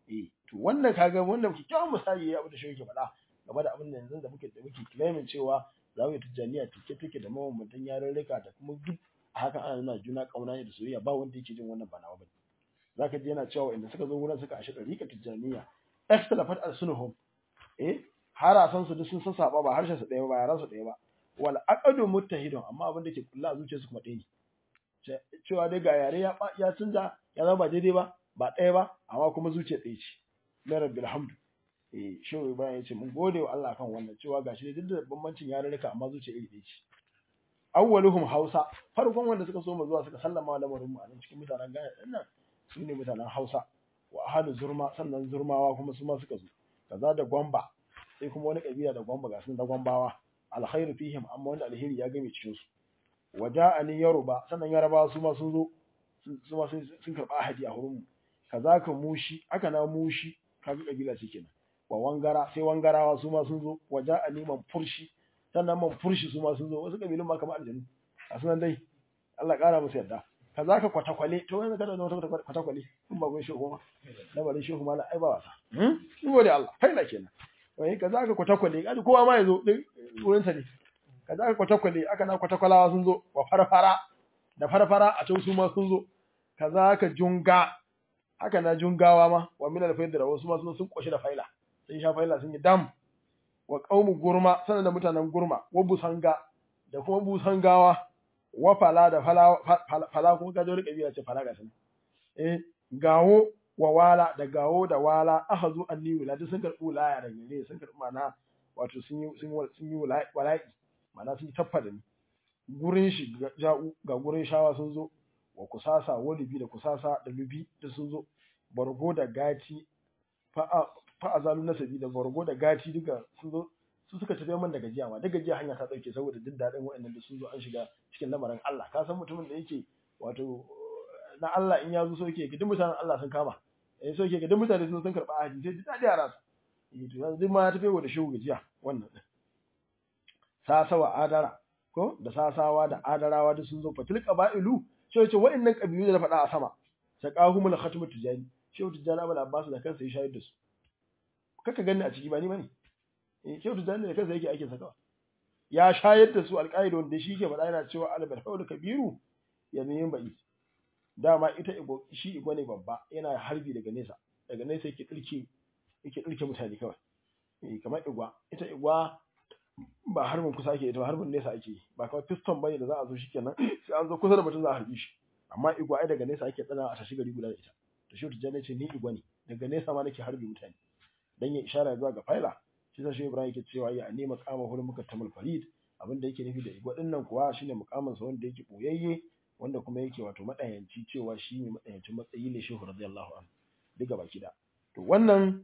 eh to wannan kaga wannan kikkiawan misali ya abu da shi yake faɗa game da abin da yanzu da muke da muke claiming cewa zawiya tijjaniya take take da mabambantan yarurruka da kuma duk a haka ana nuna juna kauna ne da soyayya ba wanda yake jin wannan ba nawa bane zaka ji yana cewa inda suka zo wurin suka ashe dariƙa tijjaniya ikhtilafat al-sunuhum eh harasan su duk sun sassaɓa ba harshen su ɗaya ba yaran su ɗaya ba wal aqadu muttahidun amma abin da ke kulla a zuciyarsu kuma ɗaya ne cewa dai ga yare ya ya canza ya zama ba daidai ba ba ɗaya ba amma kuma zuciya ɗaya ce na rabbil hamdu eh shehu ibrahim ya ce mun gode wa Allah kan wannan cewa gashi dai duk da bambancin yarurruka amma zuciya iri ɗaya ce awwaluhum hausa farkon wanda suka so mu zuwa suka sallama lamarin mu a nan cikin mutanen Ghana din nan su ne mutanen Hausa wa ahadu zurma sannan zurmawa kuma su ma suka zo kaza da gwamba sai kuma wani kabila da gwamba ga sun da gwambawa alkhairu fihim amma wanda alheri ya game cikin su waja'ani yaruba sannan yarabawa su ma sun zo su ma sun karba ahadi a hurin mu kazaka mushi aka na mushi kaga kabila ce kenan wa wangara sai wangarawa su ma sun zo waja'ani man furshi sannan man furshi su ma sun zo wasu kabilun ma kamar aljanu a sunan dai Allah kara musu yadda kazaka kwatakwale to wani kada da wata kwatakwale in ba gun shehu ma lamarin shehu ma ai ba wasa hmm gode Allah kai na kenan wai kazaka kwatakwale kada kowa ma yazo wurin sa ne kazaka kwatakwale aka na kwatakwalawa sun zo wa farfara da farfara a can su ma sun zo kazaka junga haka na jungawa ma wa min al-faidra wasu ma sun koshi da faila sun sha faila sun yi dam wa qaumu gurma sanan da mutanen gurma wa busanga da kuma busangawa wa fala da fala fala kuma ga jori kabila ce fala ga sun eh gawo wa wala da gawo da wala ahazu anni wiladi sun karbu wilaya da gare sun karbu mana wato sun yi sun sun yi wala'i mana sun taffa da ni gurin shi ja'u ga gurin shawa sun zo wa kusasa wa lubi da kusasa da lubi da sun zo bargo da gati fa azalu nasabi da bargo da gati duka sun zo su suka tafi man da gajiya ma da gajiya hanya ta dauke saboda jin dadin waɗannan da sun zo an shiga cikin lamarin Allah ka san mutumin da yake wato na Allah in ya zo so yake duk mutanen Allah sun kama eh so yake duk mutane sun sun karba haji sai ji dadi a ransa eh to yanzu ma ya tafi wa da shi gajiya wannan sasawa adara ko da sasawa da adarawa duk sun zo fatil qaba'ilu sai ce waɗannan kabilu da na faɗa a sama saqahumul khatmu tijani shehu tijani abul abbas da kansa ya shayar da su kaka ganni a ciki ba ni bane eh shehu tijani da kansa yake aikin sakawa ya shayar da su alƙaida wanda shi ke faɗa yana cewa albal hawl kabiru ya min ba'i dama ita igo shi igo ne babba yana harbi daga nesa daga nesa yake dirke yake dirke mutane kawai eh kamar igwa ita igwa ba harbin kusa ake ita ba harbin nesa ake ba kamar piston bane da za a zo shikenan sai an zo kusa da mutum za a harbi shi amma igwa ai daga nesa ake tsana a tashi gari guda da ita to shi tijjani ce ni igwa ne daga nesa ma nake harbi mutane dan ya ishara zuwa ga faila shi sai Ibrahim yake cewa ya ne maqama hurin muka tamal farid abin da yake nufi da igwa din nan kuwa shine muqamin sa wanda yake boyayye wanda kuma yake wato madayanci cewa shi ne madayancin matsayi ne shehu radiyallahu anhu duka baki da to wannan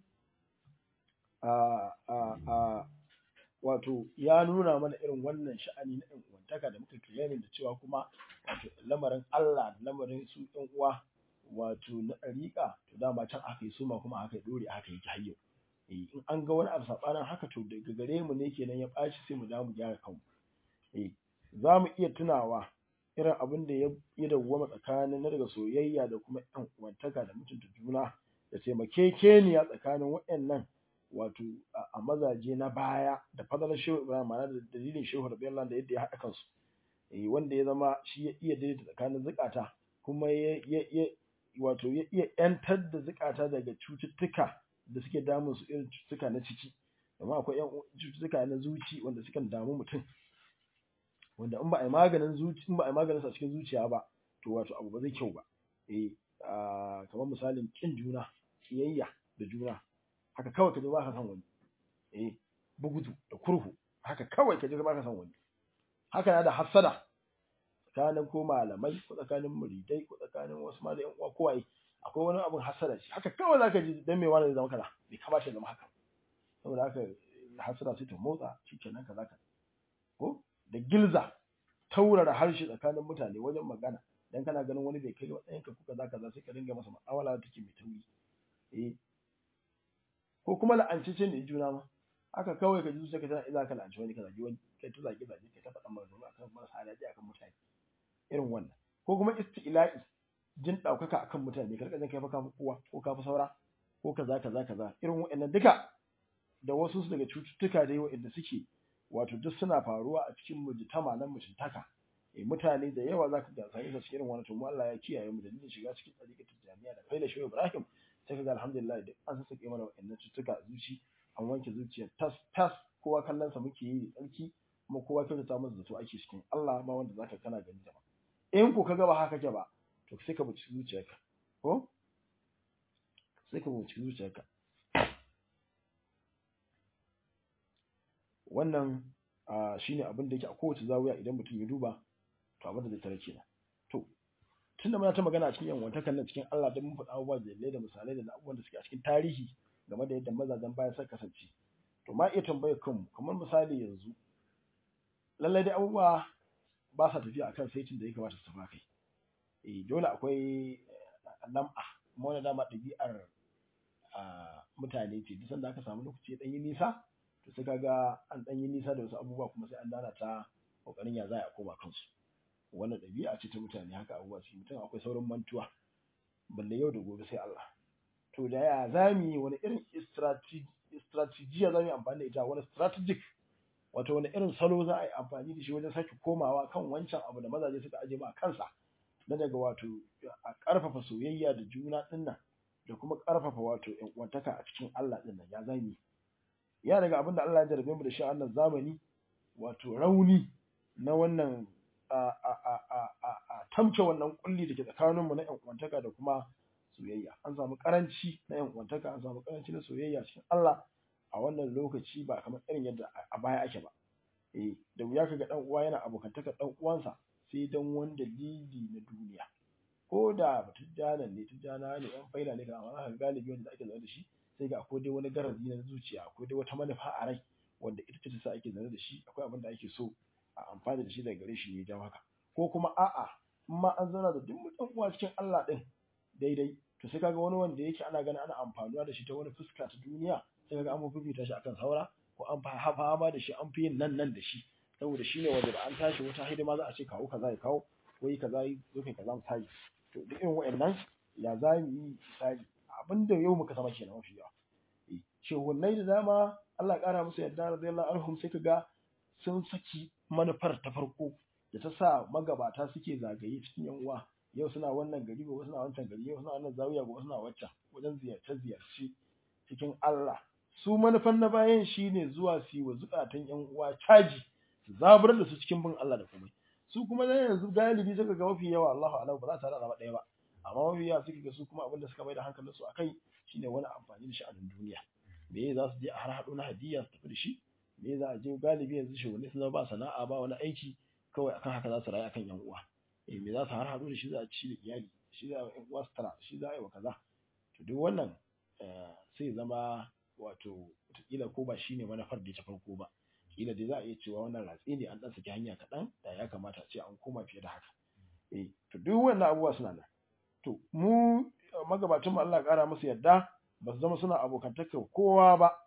a a a wato ya nuna mana irin wannan sha'ani na ɗan uwantaka da muka kiyaye da cewa kuma wato lamarin Allah da lamarin su ɗan uwa wato na ɗariƙa to dama can aka yi suma kuma aka yi ɗore aka yi hayyo eh in an ga wani abu saɓanin haka to daga gare mu ne kenan ya ɓaci sai mu dawo mu gyara kanmu eh za mu iya tunawa irin abin da ya ya dawwama tsakanin na daga soyayya da kuma ɗan uwantaka da mutunta juna da taimakekeniya tsakanin waɗannan wato a mazaje na baya da fadalar shehu ibrahim ma'ana da dalilin shehu rabiyallahu da yadda ya haɗa kansu eh wanda ya zama shi ya iya daidaita tsakanin zukata kuma ya ya wato ya iya yantar da zukata daga cututtuka da suke damun su irin cututtuka na ciki amma akwai yan cututtuka na zuci wanda sukan damu mutum wanda in ba a yi maganin zuci in ba a yi maganin sa cikin zuciya ba to wato abu ba zai kyau ba eh kamar misalin kin juna kiyayya da juna haka kawai ka ji ba ka san wani eh bugudu da kurhu haka kawai ka ji ba ka san wani haka na da hassada tsakanin ko malamai ko tsakanin muridai ko tsakanin wasu ma da yan uwa kowaye akwai wani abin hassada shi haka kawai zaka ji dan me wani zama kaza bai kamata ya zama haka saboda haka hassada sai ta motsa shikenan kaza ka ko da gilza taurara harshe tsakanin mutane wajen magana dan kana ganin wani bai kai matsayin ka kuka zaka za sai ka dinga masa mu'amala da take mai tauri eh ko kuma la'ancicin da juna ma haka kawai ka ji zuciya ka tana iza ka la'anci wani ka zagi wani kai ta zagi zagi kai ta faɗa maganganu akan marasa daɗi akan mutane irin wannan ko kuma isti'la'i jin ɗaukaka akan mutane ka rika jin kai fa ka fi kowa ko ka fi saura ko kaza kaza kaza irin waɗannan duka da wasu daga cututtuka dai waɗanda suke wato duk suna faruwa a cikin mujtama na mutuntaka eh mutane da yawa zaka ga sai su irin wannan to mu Allah ya kiyaye mu da dalilin shiga cikin tsarikatul jami'a da faila shehu Ibrahim sai kaga alhamdulillah duk an sake mana waɗannan cututtuka a zuci an wanke zuciya tas tas kowa kallon sa muke yi tsarki kuma kowa kyautata masa zato ake cikin Allah ma wanda zaka kana gani da ba in ko kaga ba haka ke ba to sai ka buci zuciyarka ko sai ka buci zuciyarka wannan shine abin da yake a kowace zawiya idan mutum ya duba to abin da zai tare kenan to tunda muna ta magana a cikin yan wantakan nan cikin Allah dan mun faɗa abubuwa da da misalai da abubuwan da suke a cikin tarihi game da yadda mazajen baya suka kasance to ma iya tambayar kanmu kamar misali yanzu lallai dai abubuwa ba sa tafiya akan saitin da ya kamata su tafi kai eh dole akwai lam'a kuma wani dama ɗabi'ar mutane ce duk sanda aka samu lokaci ya ɗan yi nisa to sai kaga an ɗan yi nisa da wasu abubuwa kuma sai an dana ta kokarin ya za a koma kansu wannan ɗabi'a ce ta mutane haka abubuwa su mutum akwai saurin mantuwa balle yau da gobe sai Allah to da ya za mu yi wani irin strategiya za mu yi amfani da ita wani strategic wato wani irin salo za a yi amfani da shi wajen sake komawa kan wancan abu da mazaje suka aje ma kansa na daga wato a ƙarfafa soyayya da juna ɗin nan da kuma ƙarfafa wato ƴan uwantaka a cikin Allah ɗin nan ya za mu yi ya daga abin da Allah ya jarabe mu da shi a wannan zamani wato rauni na wannan a tamke wannan kulli da ke tsakaninmu na ƴan uwantaka da kuma soyayya an samu karanci na ƴan uwantaka an samu karanci na soyayya cikin Allah a wannan lokaci ba kamar irin yadda a baya ake ba eh da wuya kaga dan uwa yana abokantaka dan uwansa sai dan wani dalili na duniya ko da tujjana ne tujjana ne yan faila ne kamar haka galibi wanda ake zaune da shi sai ga akwai dai wani garazi na zuciya akwai dai wata manufa a rai wanda ita ce ta sa ake zaune da shi akwai abin da ake so a amfani da shi daga gare shi ne jawo haka ko kuma a'a in ma an zauna da duk mutan uwa cikin Allah din daidai to sai kaga wani wanda yake ana ganin ana amfanuwa da shi ta wani fuska ta duniya sai kaga an fifita shi akan saura ko an fa fama da shi an fi yin nan nan da shi saboda shi ne wanda da an tashi wata hidima za a ce kawo kaza ya kawo ko yi kaza yi zo kai kaza misali to duk irin wa'annan ya za mu yi misali abinda yau muka sama kenan mafi yawa shehunnai da dama Allah ƙara musu yadda radiyallahu anhum sai kaga sun saki manufar ta farko da ta sa magabata suke zagaye cikin yan uwa yau suna wannan gari gobe suna wancan gari yau suna wannan zawiya gobe suna waccan wajen ziyarce ziyarce cikin Allah su manufan na bayan shine zuwa su yi wa zukatan yan uwa caji su zabar da su cikin bin Allah da komai su kuma dan yanzu galibi suka ga mafi yawa Allahu a'lam ba za ta rada ɗaya ba amma mafi yawa suka ga su kuma abin da suka mai da hankalin su akai shine wani amfani da sha'anin duniya me za su je a har haɗo na hadiya su tafi da shi me za a je galibi yanzu shugabanni sun zama ba sana'a ba wani aiki kawai akan haka za su rayu akan yan uwa eh me za su har haɗo da shi za a ci da iyali shi za a yan uwa su tara shi za a yi wa kaza to duk wannan sai zama wato wataƙila ko ba shine manufar da ta farko ba kila dai za a iya cewa wannan ratsi ne an ɗan saki hanya kaɗan da ya kamata a ce an koma fiye da haka eh to duk wannan abubuwa suna nan to mu magabatan mu Allah ƙara musu yadda ba su zama suna abokantaka kowa ba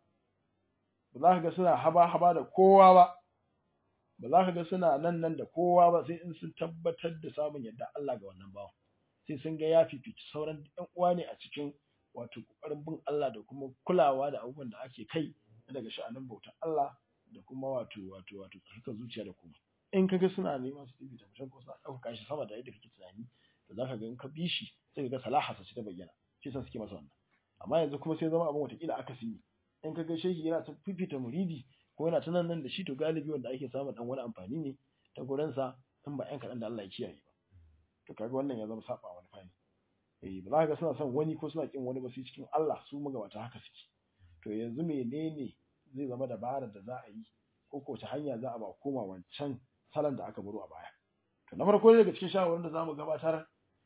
ba za ka ga suna haba haba da kowa ba ba za ka ga suna nan nan da kowa ba sai in sun tabbatar da samun yadda Allah ga wannan bawa sai sun ga ya fifici sauran ɗan uwa ne a cikin wato ƙoƙarin bin Allah da kuma kulawa da abubuwan da ake kai daga sha'anin bautar Allah da kuma wato wato wato tsarkar zuciya da kuma in kaga suna neman su bibita mutum ko suna ɗaukaka shi sama da yadda kake tunani to zaka ga in ka bi shi sai ka ga salahasa ce ta bayyana shi sa suke masa wannan amma yanzu kuma sai zama abin watakila aka ne in ka ga shehi yana ta fifita muridi ko yana ta nan nan da shi to galibi wanda ake samun dan wani amfani ne ta gurin sa in ba yan kaɗan da Allah ya kiyaye ba to kaga wannan ya zama saba wani fani eh ba za ka ga suna son wani ko suna kin wani ba sai cikin Allah su magabata haka suke to yanzu menene zai zama dabarar da za a yi ko ko ta hanya za a ba koma wancan salon da aka baro a baya to na farko daga cikin shawarwarin da zamu gabatar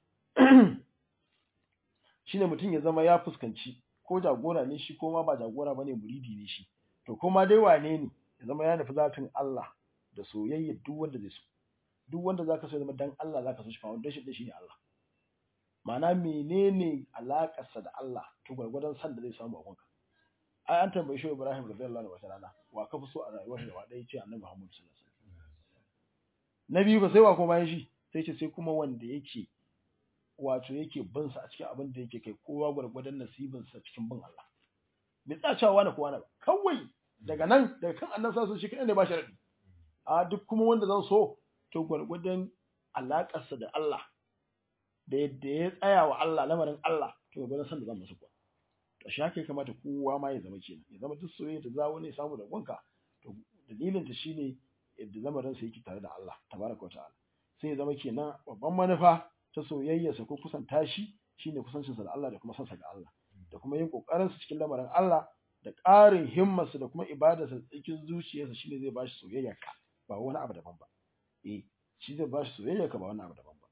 shine mutum ya zama ya fuskanci ko jagora ne shi ko ma ba jagora bane muridi ne shi to kuma dai wane ne ya zama ya nufi zatin Allah da soyayya duk wanda zai so duk wanda zaka so ya zama dan Allah zaka so shi foundation din shine Allah ma'ana menene alakarsa da Allah to gwargwadon san da zai samu a gonka ai an tambaye shi Ibrahim radiyallahu anhu wata rana wa ka fi so a rayuwar da wa dai ce Annabi Muhammad sallallahu alaihi wasallam na biyu ba sai wa kuma bayan shi sai ce sai kuma wanda yake wato yake bin sa a cikin abin da yake kai kowa gwargwadon nasibin sa cikin bin Allah bai tsacawa na kowa na ba kawai daga nan daga kan annabi sallallahu alaihi wasallam shi ne ba sharadi a duk kuma wanda zan so to gwargwadon alaƙarsa da Allah da yadda ya tsaya wa Allah lamarin Allah to gwargwadon san da zan masa kuwa to shi haka ya kamata kowa ma ya zama kenan ya zama duk soyayya da za wani ya samu da gwanka to dalilin ta shine yadda lamarin sa yake tare da Allah tabaraka ta'ala sai ya zama kenan babban manufa ta soyayyarsa ko kusanta shi shine kusancinsa da Allah da kuma sansa ga Allah da kuma yin kokarin sa cikin lamarin Allah da ƙarin himmarsa da kuma ibadarsa cikin zuciyarsa shine zai bashi soyayya ka ba wani abu daban ba eh shi zai bashi soyayya ka ba wani abu daban ba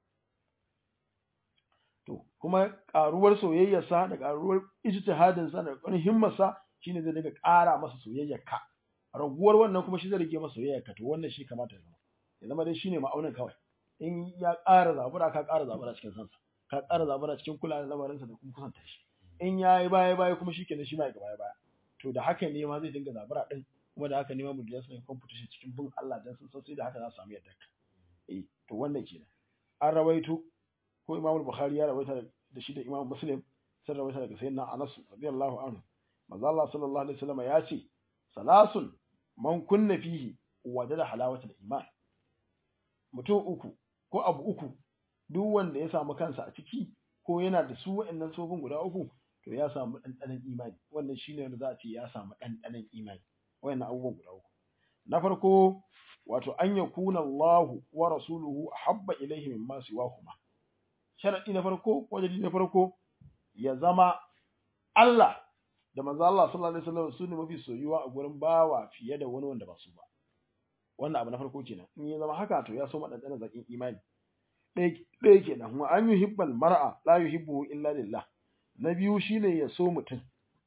to kuma ƙaruwar soyayyarsa da ƙaruwar ijtihadinsa da ƙaruwar himmarsa shine zai daga ƙara masa soyayya ka raguwar wannan kuma shi zai rage masa soyayya ka to wannan shi kamata ya zama ya zama dai shine ma'aunin kawai in ya ƙara zabura ka ƙara zabura cikin sansa ka ƙara zabura cikin kula da lamarinsa da kuma kusanta shi in ya yi baya baya kuma shi kenan shi ma ya baya baya to da haka ne ma zai dinga zabura din kuma da haka ne ma mutum sun competition cikin bin Allah dan sun san sai da haka za su samu yadda ka eh to wannan kenan an rawaito ko Imam Bukhari ya rawaita da shi da Imam Muslim sun rawaita daga sayyidina Anas radiyallahu anhu manzo Allah sallallahu alaihi wasallam ya ce salasun man kunna fihi wajada halawatul iman mutum uku ko abu uku duk wanda ya samu kansa a ciki ko yana da su waɗannan sofin guda uku to ya samu ɗanɗanon imani wannan shine wanda za a ce ya samu ɗanɗanon imani wayannan abubuwan guda uku na farko wato an yakuna Allahu wa rasuluhu ahabba ilayhi mimma siwahuma sharadi na farko wajibi na farko ya zama Allah da manzo Allah sallallahu alaihi wasallam su ne mafi soyuwa a gurin bawa fiye da wani wanda ba su ba wannan abu na farko kenan in ya zama haka to ya so madandanan zakin imani ɗaya kenan wa an yuhibbal mar'a la yuhibbu illa lillah na biyu shine ya so mutum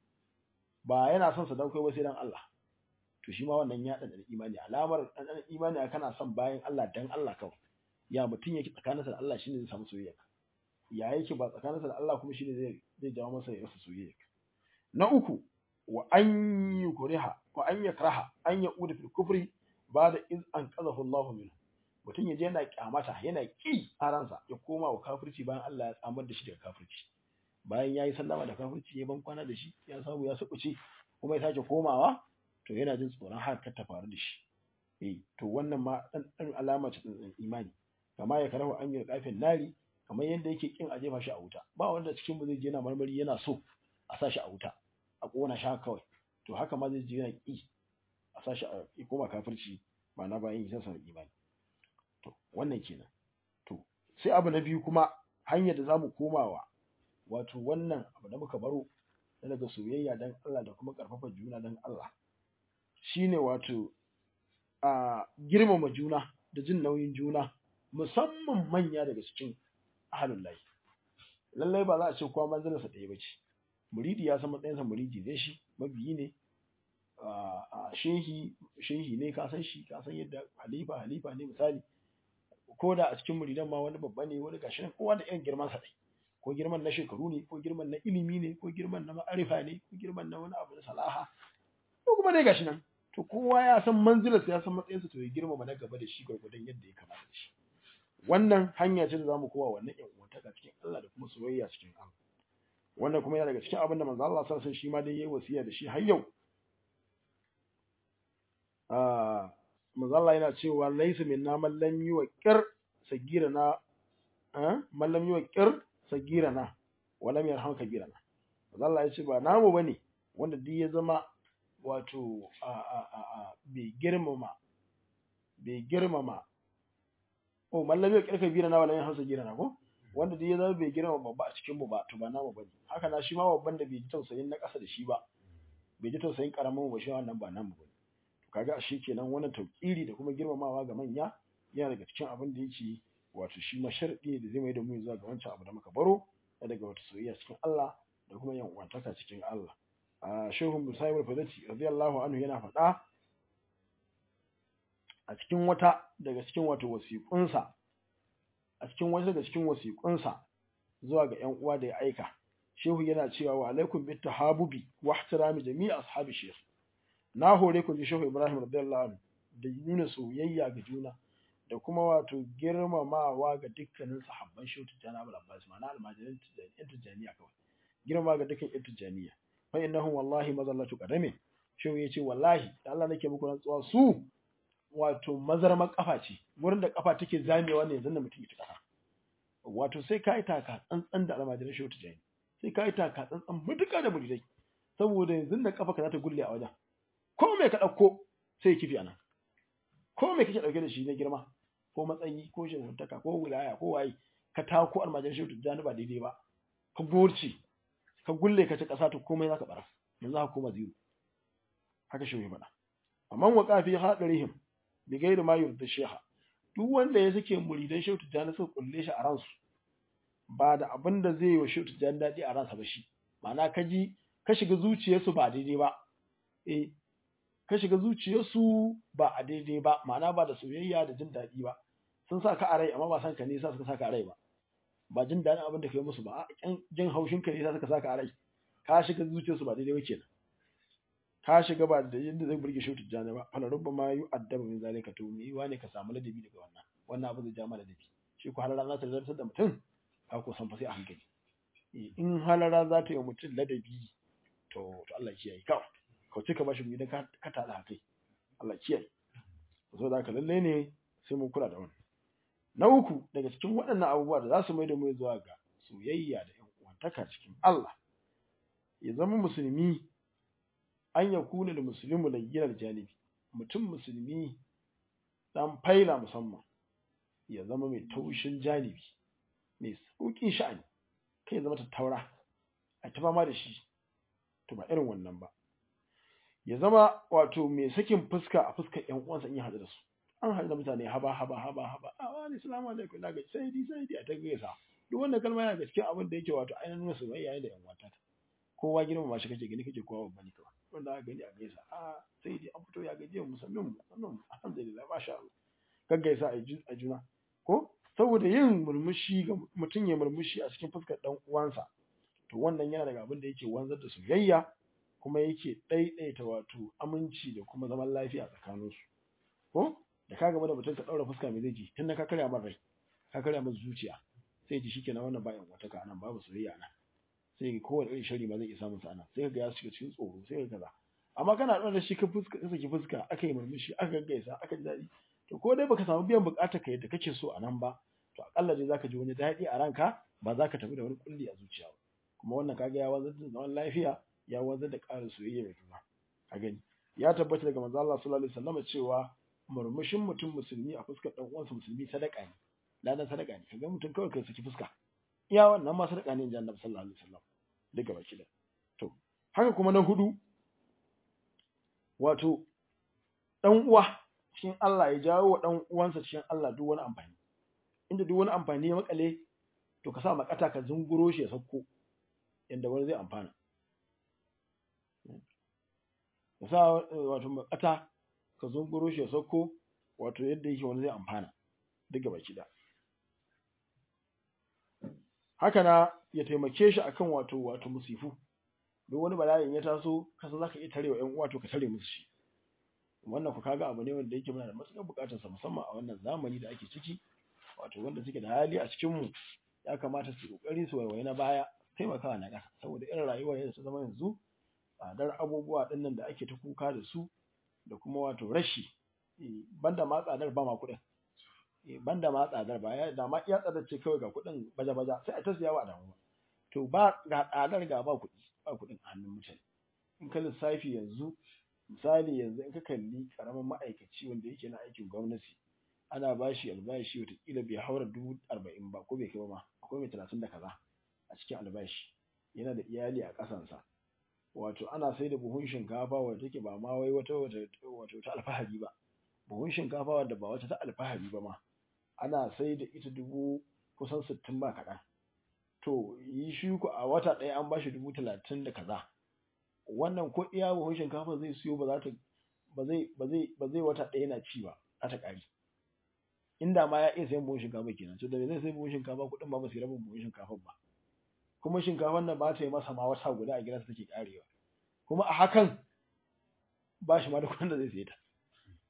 ba yana son sa dan kai ba sai dan Allah to shi ma wannan ya dan imani alamar dan imani kana son bayan Allah dan Allah kawai ya mutum yake tsakaninsa da Allah shine zai samu soyayya ya yake ba tsakaninsa da Allah kuma shine zai zai jawo masa ya rasa soyayya na uku wa an yukriha wa an yakraha an yaquda fil kufri ba'da iz an qadahu Allah minhu mutum ya je yana kyamata yana ki a ransa ya koma wa kafirci bayan Allah ya tsamar da shi daga kafirci bayan yayi sallama da kafirci ya ban kwana da shi ya samu ya sukuce kuma ya sake komawa to yana jin tsoron haka ta faru da shi eh to wannan ma dan dan alama ce din imani kama ya karahu an yi kafin nari kamar yadda yake kin a jefa shi a wuta ba wanda cikin mu zai je yana marmari yana so a sa shi a wuta a kona shi kawai to haka ma zai je yana ki a sa shi a koma kafirci ba na bayan yin san imani to wannan kenan to sai abu na biyu kuma hanyar da zamu komawa wato wannan abu da muka baro daga soyayya dan Allah da kuma karfafa juna dan Allah shine wato a girmama juna da jin nauyin juna musamman manya daga cikin ahlul lahi lallai ba za a ce kowa manzilarsa ɗaya ba ce muridi ya san matsayinsa muridi ne shi mabiyi ne a shehi shehi ne ka san shi ka san yadda halifa halifa ne misali ko da a cikin muridan ma wani babba ne wani gashi kowa da irin girman sa dai ko girman na shekaru ne ko girman na ilimi ne ko girman na ma'arifa ne ko girman na wani abu na salaha ko kuma dai gashi nan to kowa ya san manzilarsa ya san matsayinsa to ya girmama na gaba da shi gwargwadon yadda ya kamata da shi wannan hanya ce da zamu kowa wannan ƴan uwantaka cikin Allah da kuma soyayya cikin Allah wannan kuma yana daga cikin abin da manzo Allah sallallahu alaihi shi ma dai yayi wasiya da shi har yau ah manzo Allah yana cewa laysa minna man lam yuqir sagirana ah man lam yuqir sagirana wa lam yarham kabirana manzo Allah ya ce ba namu bane wanda duk ya zama wato a a a a bai girmama bai girmama oh mallami ya kirka bira na wala yin hausa gira na ko wanda duk ya zama bai girma babba a cikin mu ba to ba namu bane haka na shi ma babban da bai ji tausayin na ƙasa da shi ba bai ji tausayin karamin ba shi wannan ba namu bane to kaga shi kenan wannan tauƙiri da kuma girmamawa ga manya yana daga cikin abin da yake wato shi ma sharɗi da zai mai da mu zuwa ga wancan abu da muka baro daga wata soyayya cikin Allah da kuma yan uwantaka cikin Allah a shehu musayib al-fadati radiyallahu anhu yana faɗa a cikin wata daga cikin wato wasiƙunsa a cikin wata daga cikin wasiƙunsa zuwa ga ƴan uwa da ya aika shehu yana cewa wa alaikum bit tahabubi wa ihtirami jami'i ashabi shaykh na hore ku ji shehu ibrahim radiyallahu anhu da nuna soyayya ga juna da da kuma wato girmamawa ga dukkanin sahabban shehu tijjani abul abbas ma'ana almajirin yan tijjaniya kawai girma ga dukkan yan tijjaniya fa innahum wallahi mazallatu qadami shehu yace wallahi da Allah nake muku rantsuwa su wato mazarman kafa ce wurin da kafa take zamewa ne yanzu da mutum ya kafa wato sai ka yi taka tsantsan da almajirin shehu tijjani sai ka yi taka tsantsan mutuka da muridai saboda yanzu da kafa ka za ta gulle a wajen ko me ka ɗauko sai kifi anan ko me kake ɗauke da shi na girma ko matsayi ko shehutaka ko wilaya ko waye ka tako almajirin shehu tijjani ba daidai ba ka gorce ka gulle ka ci ƙasa to komai za ka bara yanzu haka koma zero haka shehu ya faɗa amma wa kafi hadarihim bi gairi ma yurda sheha duk wanda ya sake muridan shehu tijjani suka kulle shi a ransu ba da abin da zai yi wa shehu tijjani daɗi a ransa ba shi ma'ana ka ji ka shiga zuciyarsu ba daidai ba eh ka shiga zuciyarsu ba a daidai ba ma'ana ba da soyayya da jin daɗi ba sun sa ka a rai amma ba san ka ne sa suka sa ka a rai ba ba jin daɗin abin da ka yi musu ba a jin haushin ka ne sa suka sa ka a rai ka shiga zuciyarsu ba daidai ba kenan ka shiga ba da yadda zai burge shi tijjani ba fala rubba ma yu addaba min zalika to me yiwa ne ka samu ladabi daga wannan wannan abu zai ja mana ladabi shi ko halara za ta zartar da mutum ka ko san fa sai a hankali in halara za ta yi mutum ladabi to to Allah kiyaye kawai kauce ka bashi idan ka ka tada kai Allah kiyaye so da haka lalle ne sai mun kula da wannan na uku daga cikin waɗannan abubuwa da za su mai da mu zuwa ga soyayya da ƴan uwantaka cikin Allah ya zama musulmi an ya kuna da musulmi layyinar janibi mutum musulmi dan faila musamman ya zama mai taushin janibi mai sauƙin sha'ani kai ya zama tattaura a ta fama da shi to ba irin wannan ba ya zama wato mai sakin fuska a fuskar ƴan uwansa in ya haɗu da su an haɗu da mutane haba haba haba haba a wani salamu alaikum na gaji sai di sai di a ta gaisa duk wannan kalma yana da cikin abin da yake wato ainihin nuna soyayya da ƴan uwanta kowa girmama shi kake gani kake kowa babba ne kawai wanda aka gani a gaisa a sai dai an fito ya gaji mu sannan mu sannan alhamdulillah masha Allah kan gaisa a juna ko saboda yin murmushi ga mutum ya murmushi a cikin fuskar dan uwansa to wannan yana daga abin da yake wanzar da soyayya kuma yake ɗaiɗaita wato aminci da kuma zaman lafiya tsakanin su ko da ka gaba da mutum ka ɗaura fuska mai zai ji tun da ka karya min rai ka karya min zuciya sai ji shikenan wannan bayan wata ka nan babu soyayya nan sai kowane irin shari ma zai iya samun sa'ana sai ga ya shiga cikin tsoro sai ka kaza amma kana ɗaura shi ka fuska ka saki fuska aka yi murmushi aka gaggaisa aka ji daɗi to ko dai baka samu biyan buƙatar ka yadda kake so a nan ba to akalla dai zaka ji wani daɗi a ranka ba za ka tafi da wani kulli a zuciya ba kuma wannan kaga ya wanzar da zaman lafiya ya wanzar da ƙarin soyayya mai juna ka gani ya tabbata daga manzo Allah sallallahu alaihi wasallam cewa murmushin mutum musulmi a fuskar dan uwansa musulmi sadaka ne ladan sadaka ne kaga mutum kawai kai saki fuska iya wannan ma sadaka ne inji Annabi sallallahu alaihi wasallam duka baki da to haka kuma na hudu wato dan uwa cikin Allah ya jawo wa dan uwansa cikin Allah duk wani amfani inda duk wani amfani ya makale to ka sa makata ka zunguro shi ya sauko yanda wani zai amfana ka sa wato makata ka zunguro shi ya sauko wato yadda yake wani zai amfana duka baki da haka na ya taimake shi akan wato wato musifu duk wani bala'in ya taso kasa zaka iya tarewa ƴan uwa to ka tare musu shi wannan ku kaga abu ne wanda yake muna da matuƙar buƙatar sa musamman a wannan zamani da ake ciki wato wanda suke da hali a cikin mu ya kamata su kokari su waiwaye na baya taimakawa na ƙasa saboda irin rayuwar yadda ta zama yanzu tsadar abubuwa ɗinnan da ake ta kuka da su da kuma wato rashi banda ma tsadar ba ma kuɗin banda ma tsadar ba ya da ma iya tsadar ce kawai ga kuɗin baja-baja sai a ta siya wa damu to ba ga tsadar ga ba kuɗi ba kuɗin a hannun mutane in ka lissafi yanzu misali yanzu in ka kalli karamin ma'aikaci wanda yake na aikin gwamnati ana ba shi albashi watakila bai haura dubu arba'in ba ko bai kai ba ma akwai mai talatin da kaza a cikin albashi yana da iyali a ƙasansa wato ana sai da buhun shinkafa wadda take ba ma wai wata wato ta alfahari ba buhun shinkafa wadda ba wata ta alfahari ba ma ana sai da ita dubu kusan sittin ba kaɗan to yi shi ku a wata ɗaya an bashi dubu talatin da kaza wannan ko iya buhun shinkafa zai siyo ba za ta ba zai ba zai ba zai wata ɗaya na ci ba a ta ƙari inda ma ya iya sayan buhun shinkafa kenan to da zai sai buhun shinkafa kuɗin ba ba su rabin buhun shinkafa ba kuma shinkafan nan ba ta yi masa ma wata guda a gidansa take ƙarewa kuma a hakan ba shi ma da kuɗin da zai saye ta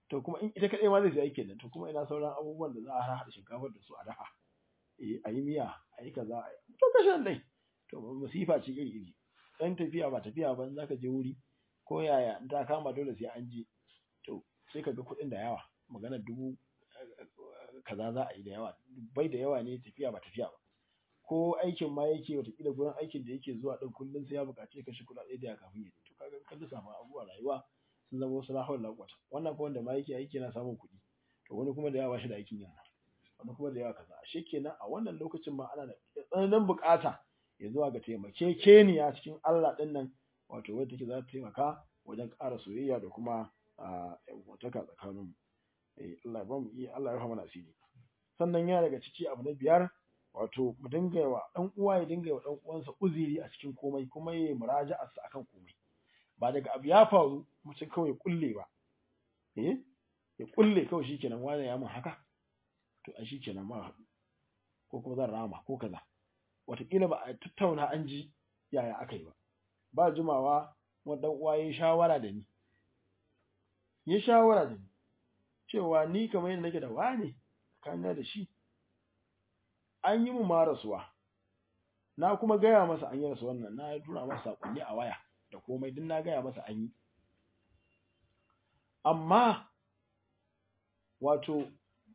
to kuma in ita kaɗai ma zai sai aikin nan to kuma ina sauran abubuwan da za a haɗa shinkafar da su a dafa eh a yi miya a yi kaza a yi to kashe dai to musifa ce iri iri dan tafiya ba tafiya ba za ka je wuri ko yaya in ta kama dole sai an je to sai ka ga kuɗin da yawa magana dubu kaza za a yi da yawa bai da yawa ne tafiya ba tafiya ba ko aikin ma yake watakila gurin aikin da yake zuwa ɗin kullum sai ya buƙaci kashe kuɗaɗe da ya kafin ya to kaga kan lissafa abubuwa rayuwa sun zama wasu lahawar lakwata wannan kuma wanda ma yake aiki yana samun kuɗi to wani kuma da yawa shi da aikin yana wani kuma da yawa kaza ashe kenan a wannan lokacin ma ana da tsananin buƙata ya zuwa ga taimakekeniya cikin Allah ɗin nan wato wadda take za ta taimaka wajen ƙara soyayya da kuma wantaka tsakanin Allah ya bamu iya Allah ya rahama asiri sannan yana daga ciki abu na biyar wato mu dinga wa dan uwa ya dinga wa dan uwansa uziri a cikin komai kuma ya muraja'a sa akan komai ba daga abu ya faru mutum kawai ya kulle ba eh ya kulle kawai shikenan wani ya mun haka to a shikenan ma ko kuma zan rama ko kaza wataƙila ba a tattauna an ji yaya aka yi ba ba jimawa wani dan uwa ya shawara da ni ya shawara da ni cewa ni kamar yadda nake da wane tsakanin da shi an yi mu ma rasuwa na kuma gaya masa an yi rasu wannan na tura masa sakonni a waya da komai duk na gaya masa an yi amma wato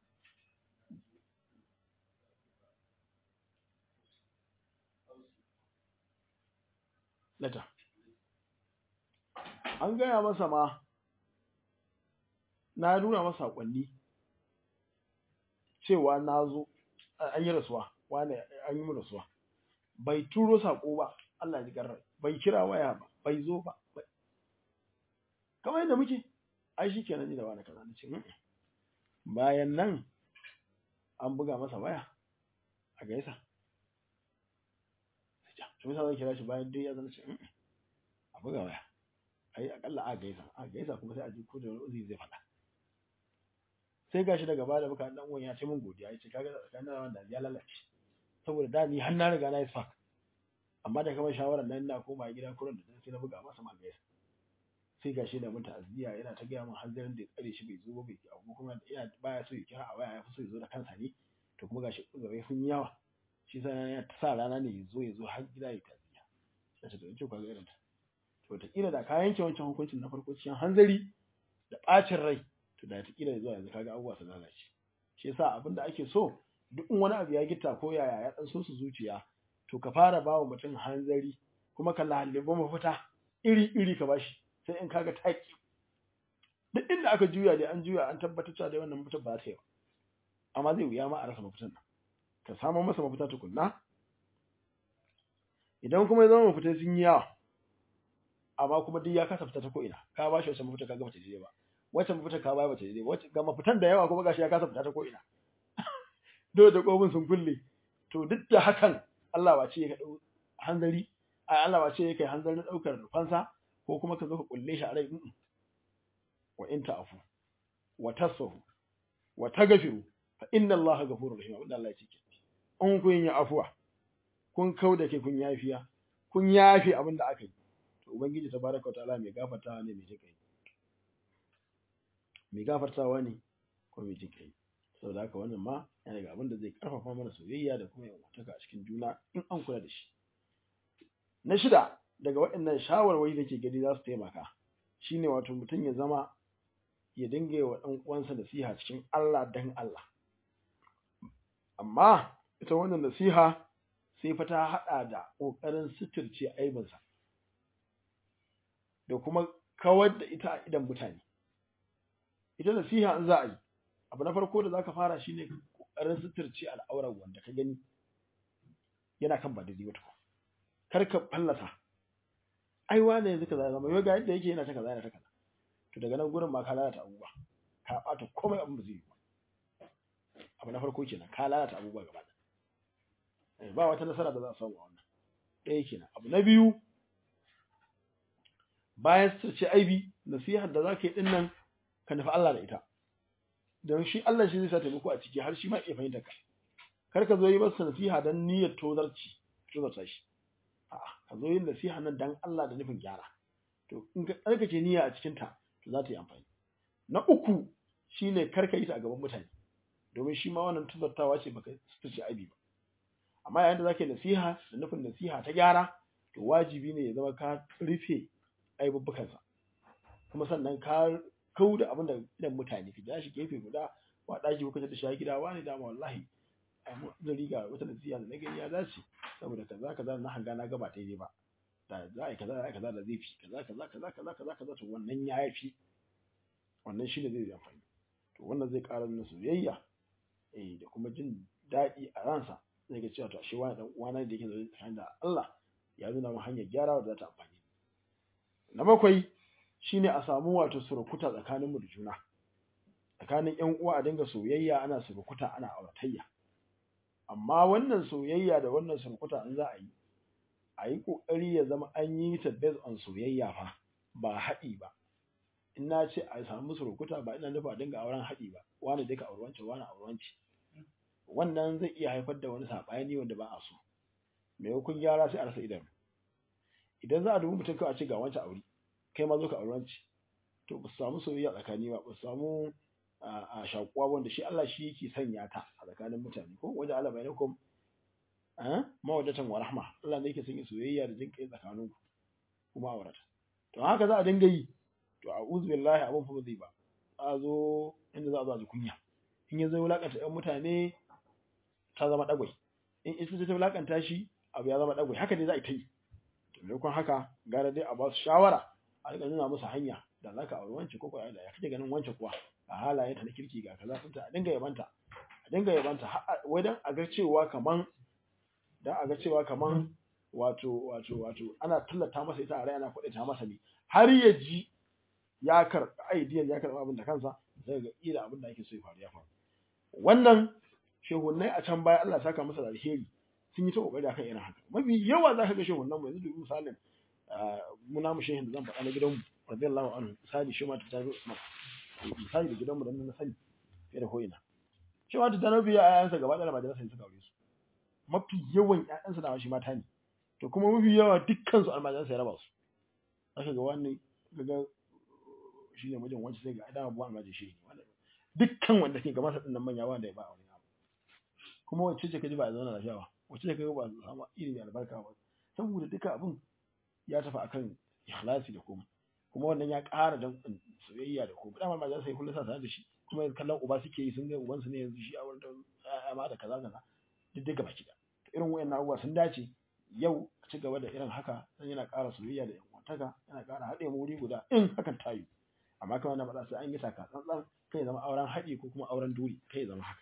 lata an gaya masa ma na nuna masa sakonni cewa na zo an yi rasuwa wane an yi rasuwa bai turo sako ba Allah ji garra bai kira waya ba bai zo ba kamar yadda muke ai shi kenan ni da wani kaza nace bayan nan an buga masa waya a gaisa shi masa zan kira shi bayan dai ya zana ce a buga waya ai akalla a gaisa a gaisa kuma sai a ji ko da wani uzi zai faɗa sai gashi daga baya da muka dan uwan ya ce min godiya yace kaga tsakanin da wanda ya lalace saboda da ni har na riga na yi spark amma da kamar shawarar nan na koma gida kuran da sai na buga masa ma gaisa sai gashi da mun ta'aziyya yana ta gaya min hanzarin da ya tsare shi bai zo ba bai abu kuma yana baya so ya kira a waya ya fi so ya zo da kansa ne to kuma gashi gaba sun yi yawa shi sa ya sa rana ne ya zo ya zo har gida ya ta'aziyya sai ta ce kaga irin ta to ta kila da ka yanke wancan hukuncin na farko cikin hanzari da bacin rai to da ta kila zuwa yanzu kaga abubuwa su lalace shi yasa abin da ake so duk in wani abu ya gitta ko yaya ya dan so su zuciya to ka fara bawa mutum hanzari kuma ka laliba mafita iri iri ka bashi sai in kaga taki duk inda aka juya dai an juya an tabbatar cewa dai wannan mutum ba ta yi ba amma zai wuya ma a rasa mafitan nan ka samu masa mafita tukunna idan kuma ya zama mafita sun yi yawa amma kuma duk ya kasa fita ta ko ina ka bashi wacce mafita ka ga bata je ba wacce mafita ka baya bata daidai wacce ga mafitan da yawa kuma gashi ya kasa fita ta ko ina dole da kofin sun kulle to duk da hakan Allah ba ce ya dau hanzari ai Allah ba ce ya kai hanzarin daukar fansa ko kuma ka zo ka kulle shi a rai wa in ta'fu wa tasfahu wa taghfiru fa inna Allah ghafurur rahim wanda Allah ya ce in kun yi afuwa kun kauda ke kun yafiya kun yafi abin da aka yi to ubangiji tabaraka wa ta'ala mai gafarta ne mai jikai mai gafartawa ne ko mai jin kai saboda haka wannan ma yana daga abin da zai karfafa mana soyayya da kuma yankuntaka a cikin juna in an kula da shi na shida daga waɗannan shawarwari da ke gani za su taimaka shine wato mutum ya zama ya dinga wa ɗan uwansa nasiha cikin Allah dan Allah amma ita wannan nasiha sai fa ta haɗa da ƙoƙarin suturce aibinsa da kuma kawar da ita a idan mutane ita nasiha in za a yi abu na farko da zaka fara shine kokarin suturci al'aurar wanda ka gani yana kan ba daidai wata kar ka fallasa ai wane yanzu kaza zama yau ga yadda yake yana ta kaza yana ta kaza to daga nan gurin ma ka lalata abubuwa ka bata komai abin ba zai yi ba abu na farko kenan ka lalata abubuwa gaba ɗaya ba wata nasara da za a samu a wannan ɗaya kenan abu na biyu bayan suturci aibi nasihar da za ka yi ɗin nan ka nufi Allah da ita don shi Allah shi zai sa taimako a ciki har shi ma iya fahimta ka kar ka zo yi masa nasiha don niyyar tozarci tozarta shi a'a ka zo yin nasiha nan dan Allah da nufin gyara to in ka tsarkake niyya a cikin ta to za ta yi amfani na uku shine kar ka yi ta a gaban mutane domin shi ma wannan tuzartawa ce baka ce abi ba amma yayin da zaka yi nasiha da nufin nasiha ta gyara to wajibi ne ya zama ka rufe aibubbukansa kuma sannan ka kau da abin da idan mutane ka ja shi gefe guda wa ɗaki ko kace da shi gida wani dama wallahi zan riga wata nasiha da na gani ya dace saboda kaza kaza na hanga na gaba daidai ba da za a yi kaza za a yi kaza da zai fi kaza kaza kaza kaza kaza kaza to wannan ya fi wannan shi ne zai yi amfani to wannan zai ƙara nuna soyayya eh da kuma jin daɗi a ransa zai ga cewa to ashe wani dan uwana da yake zaune tsakanin da Allah ya nuna mu hanyar gyara da za ta amfani na bakwai shine a samu wato surukuta tsakaninmu da juna tsakanin ƴan uwa a dinga soyayya ana surukuta ana auratayya amma wannan soyayya da wannan surukuta in za a yi a yi ƙoƙari ya zama an yi ta based on soyayya fa ba haɗi ba in na ce a samu surukuta ba ina nufa a dinga auren haɗi ba wani duka aurewanci wani aurewanci wannan zai iya haifar da wani saɓani wanda ba a so maimakon gyara sai a rasa idanu idan za a dubi mutum kawai a ce ga wancan aure kai ma zo ka aurewanci to ba su samu soyayya tsakani ba ba su samu a shakuwa wanda shi Allah shi yake sanya ta a tsakanin mutane ko wajen Allah bai nakum mawadatan wa rahma Allah ne yake sanya soyayya da jin kai tsakanin ku kuma aurata to haka za a dinga yi to a'udhu billahi abun fa zai ba a zo inda za a zo a ji kunya in ya zo wulakanta ɗan mutane ta zama dagwai in isa ta wulakanta shi abu ya zama dagwai haka ne za a yi ta yi to maimakon haka gara dai a ba su shawara a riƙa nuna musu hanya da za ka auri wance ko kuwa da ya kake ganin wance kuwa a halayenta na kirki ga kaza sun ta a dinga yabanta a dinga yabanta wai dan a ga cewa kaman dan a ga cewa kaman wato wato wato ana tallata masa ita a rai ana kuɗe ta masa ne har ya ji ya karɓi aidiyan ya karɓi abin da kansa zai ga ila abin da ake so ya faru ya faru wannan shehunnai a can baya Allah saka masa da alheri sun yi ta kokari akan irin haka mafi yawa zaka ga shehunnan mu yanzu dubi misalin mu namu shehin da zan faɗa na gidanmu radiyallahu anhu misali shi ma ta tabi Usman misali da gidanmu da na sani fiye da ko'ina shi ma ta tabi ya ayansa gaba ɗaya majalisa suka aure su mafi yawan ƴaƴansa da shi mata ne to kuma mafi yawa dukkan su almajiransa ya raba su aka ga wani ga shi ne mijin wancan sai ga adam abuwa almajin shi ne dukkan wanda ke gaban sa dinnan manya wanda ya ba aure kuma wacce ce kaji ba a zauna lafiya ba wacce ce kaji ba a samu ilimi albarka ba saboda duka abin ya tafi akan ikhlasi da komai kuma wannan ya ƙara dan soyayya da komai dama almajin sai kullum sa tare da shi kuma kallon uba suke yi sun ga uban su ne yanzu shi a wurin ma da kaza kaza duk duka baki da irin wayannan abubuwa sun dace yau a ci gaba da irin haka dan yana ƙara soyayya da yanwantaka yana ƙara haɗe mu wuri guda in hakan ta yi amma kawai na faɗa sai an yi taka tsantsan kai zama auren haɗi ko kuma auren duri kai zama haka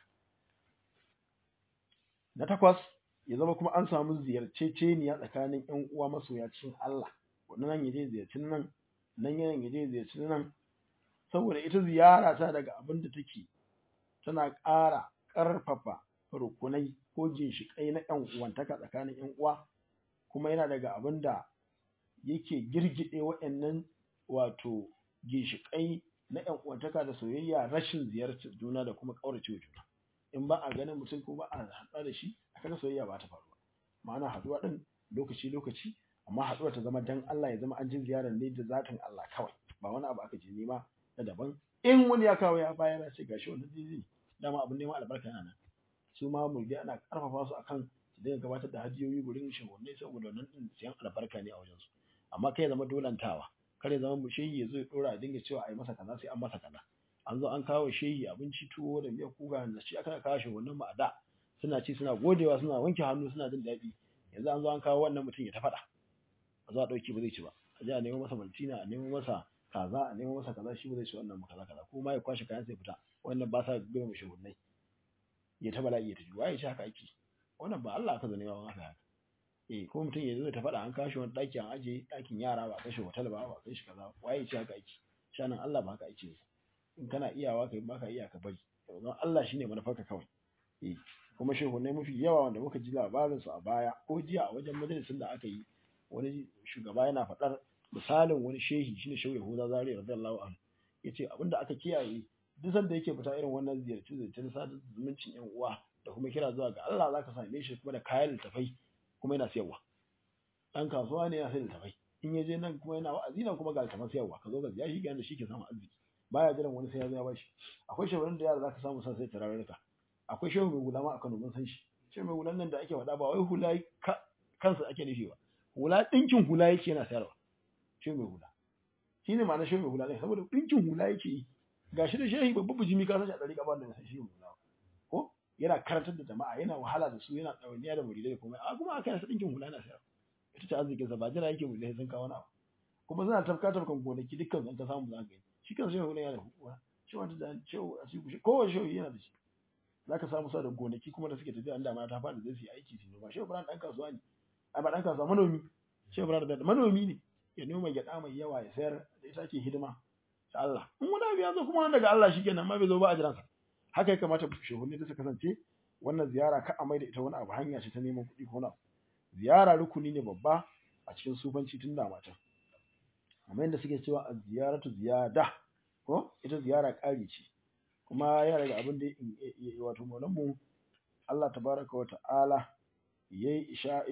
na takwas ya zama kuma an samu ziyarceceniya tsakanin ƴan uwa masoya cikin Allah wannan nan yaje ziyarci nan nan yan yaje ziyarci nan saboda ita ziyara ta daga abin da take tana ƙara ƙarfafa rukunai ko ginshiƙai na ƴan uwantaka tsakanin ƴan uwa kuma yana daga abin da yake girgide waɗannan wato ginshiƙai na ƴan uwantaka da soyayya rashin ziyartar juna da kuma ƙaurace wa juna in ba a ganin mutum ko ba a haɗa da shi a kaga soyayya ba ta faruwa ma'ana haɗuwa ɗin lokaci lokaci amma haɗuwa ta zama dan Allah ya zama an ji ziyarar ne da zatin Allah kawai ba wani abu aka je nema na daban in wani ya kawo ya bayar ya ce gashi wannan zizi dama abin neman albarka yana nan su ma mulki ana karfafa su akan su dinga gabatar da hadiyoyi gurin shehunai saboda wannan din siyan albarka ne a wajen su amma kai ya zama dolantawa kar ya zama mu shehi ya zo ya dora a dinga cewa a yi masa kaza sai an masa kaza an zo an kawo shehi abinci tuwo da miyar kuga da shi aka kawo shi wannan ma da suna ci suna godewa suna wanke hannu suna jin daɗi yanzu an zo an kawo wannan mutum ya ta faɗa a zo a ɗauki ba zai ci ba a je a nemo masa maltina a nemo masa kaza a nemo masa kaza shi ba zai ci wannan kaza kaza ko ma ya kwashe kayan sai fita wannan ba sa girma shehunnai ya ta bala'i ya ta ji waye shi haka ake wannan ba Allah aka zanewa ba haka haka eh ko mutum ya zo ta faɗa an kashi wani ɗaki an aje ɗakin yara ba a kashe hotel ba ba a kai shi kaza waye shi haka ake shanan Allah ba haka ake in kana iyawa kai ba ka iya ka bari don Allah shine manufarka kawai eh kuma shehunai mafi yawa wanda muka ji labarin su a baya ko jiya a wajen majalisin da aka yi wani shugaba yana faɗar misalin wani shehi shine shehu Yahuda Zari radiyallahu anhu yace abinda aka kiyaye duk sanda yake fita irin wannan ziyarci ziyarci na sadar zumuncin yan uwa da kuma kira zuwa ga Allah zaka same shi kuma da kayan littafai kuma yana siyarwa dan kasuwa ne yana sayar littafai in ya je nan kuma yana wa'azi nan kuma ga littafan siyarwa ka zo ga ziyashi ga shi ke samun arziki baya jiran wani sai ya zo ya bashi akwai shehunan da yara zaka samu san sai tararruka akwai shehu mai hula ma a Kano mun san shi shehu mai hulan nan da ake faɗa ba wai hula kansa ake nufi ba hula ɗinkin hula yake yana sayarwa shehu mai hula shine ma'ana shehu mai hula ɗin saboda ɗinkin hula yake yi gashi da shehi babban bijimi ka san shi a ɗari ƙabar da shehu mai hula ko yana karantar da jama'a yana wahala da su yana ɗawainiya da muridai da komai a kuma aka yasa ɗinkin hula yana sayarwa ita ce arzikinsa ba jira yake muridai sun kawo wani abu kuma suna tafka tafkan gonaki dukkan sun ka samu za ka yi shi kan shehu hula yana da hukuma shi wata da shehu a cikin shi kowace shehu yana da shi za ka samu sa da gonaki kuma da suke tafiya an damana ta faɗi zai su yi aiki su noma shehu ibrahim ɗan kasuwa ne a ba ɗan kasuwa manomi shehu ibrahim da manomi ne ya noma gyaɗa mai yawa ya sayar da ita ake hidima ta Allah in wani abu ya zo kuma daga Allah shi kenan ma bai zo ba a jiransa haka ya kamata shehunni da su kasance wannan ziyara ka a mai da ita wani abu hanya ce ta neman kuɗi ko na ziyara rukuni ne babba a cikin sufanci tun da mata amma yadda suke cewa a ziyaratu ziyada ko ita ziyara ƙari ce kuma ya daga abin da wato maulanmu Allah tabaraka wa ta'ala yayi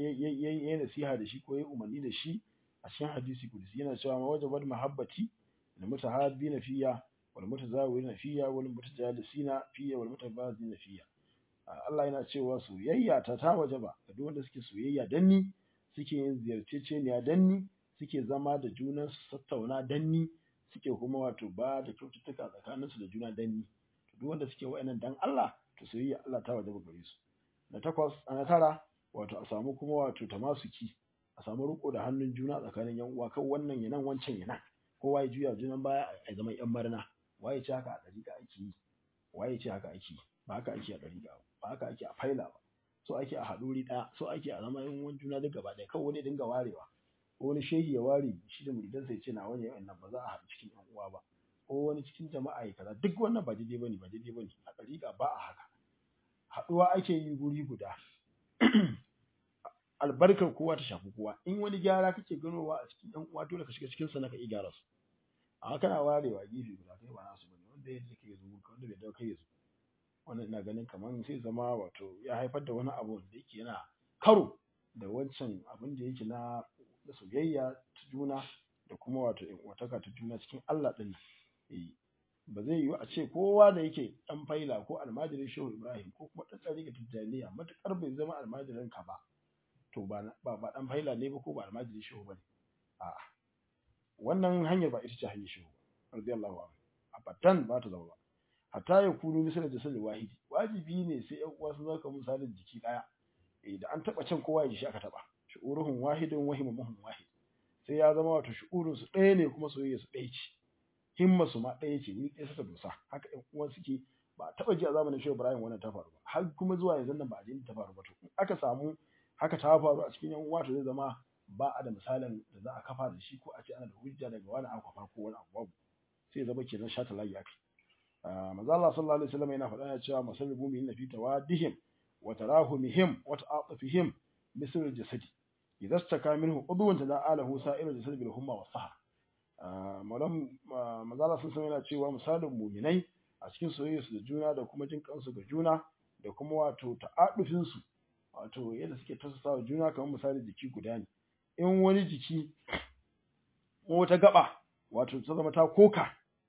yayi nasiha da shi ko yayi umarni da shi a cikin hadisi kudusi yana cewa ma wajabat mahabbati da mutahabbina fiya wal mutazawirina fiya wal mutajalisina fiya wal mutabazina fiya Allah yana cewa soyayya ta ta wajaba ga duk wanda suke soyayya dan ni suke yin ziyarceceniya dan ni suke zama da junan su tattauna dan ni suke kuma wato ba da kyaututtuka tsakanin su da juna dan ni to duk wanda suke wa'annan dan Allah to soyayya Allah ta wajaba gare su na takwas na tara wato a samu kuma wato tamasuki a samu riko da hannun juna tsakanin yan uwa kan wannan yanan wancan yanan kowa ya juya junan baya a zaman yan marna waye ce haka a dariƙa ake yi waye ce haka ake yi ba haka ake a dariƙa ba haka ake a faila ba so ake a haɗuri ɗaya so ake a zama yan uwan juna duk gaba ɗaya kawai wani dinga warewa ko wani shehi ya ware shi da muridansa ya ce na wani yawan nan ba za a haɗu cikin yan uwa ba ko wani cikin jama'a ya kaza duk wannan ba daidai bane ba daidai bane a dariƙa ba a haka haɗuwa ake yi guri guda albarkar kowa ta shafi kowa in wani gyara kake ganowa a cikin ɗan uwa dole ka shiga cikin sa naka iya gyara su amma kana warewa gefe guda kai ba nasu bane wanda ya yake ya zo ka wanda bai dawo kai ya zo wannan ina ganin kamar sai zama wato ya haifar da wani abu da yake yana karo da wancan abin da yake na na soyayya ta juna da kuma wato in uwataka ta juna cikin Allah din eh ba zai yiwu a ce kowa da yake dan faila ko almajirin shehu ibrahim ko kuma dan tsari ga tijjaniya matukar bai zama almajirin ka ba to ba ba ba dan faila ne ba ko ba almajirin shehu bane a'a wannan hanyar ba ita ce hanyar shehu ba radiyallahu anhu abadan ba ta zama ba hatta ya kunu misal da sallin wahidi wajibi ne sai ƴan uwa sun zaka misalin jiki daya eh da an taba can kowa ya ji shi aka taba shu'uruhum wahidun wa himamuhum wahid sai ya zama wato shu'urun su ɗaya ne kuma soyayya su ɗaya ce himma su ma ɗaya ce wuri ɗaya suka dosa haka ƴan uwan suke ba a taɓa ji a zamanin Shehu Ibrahim wannan ta faru ba har kuma zuwa yanzu nan ba a ji ta faru ba to in aka samu haka ta faru a cikin ƴan uwa to zai zama ba a da misalin da za a kafa da shi ko a ce ana da hujja daga wani aka kafa ko wani abu babu sai ya zama kenan shata layi aka manzo Allah sallallahu alaihi wasallam yana faɗa cewa masalul mu'minina fi tawaddihim wa tarahumihim wa ta'atufihim misl al-jasadi idza istaka minhu udwan tada'alahu sa'irul jasad bil humma was sahar malam manzo Allah sallallahu yana cewa misalin mu'minai a cikin soyayyarsu da juna da kuma jin kansu ga juna da kuma wato ta'adufin su wato yadda suke tasasawa juna kamar misalin jiki guda ne in wani jiki wata gaba wato ta zama ta koka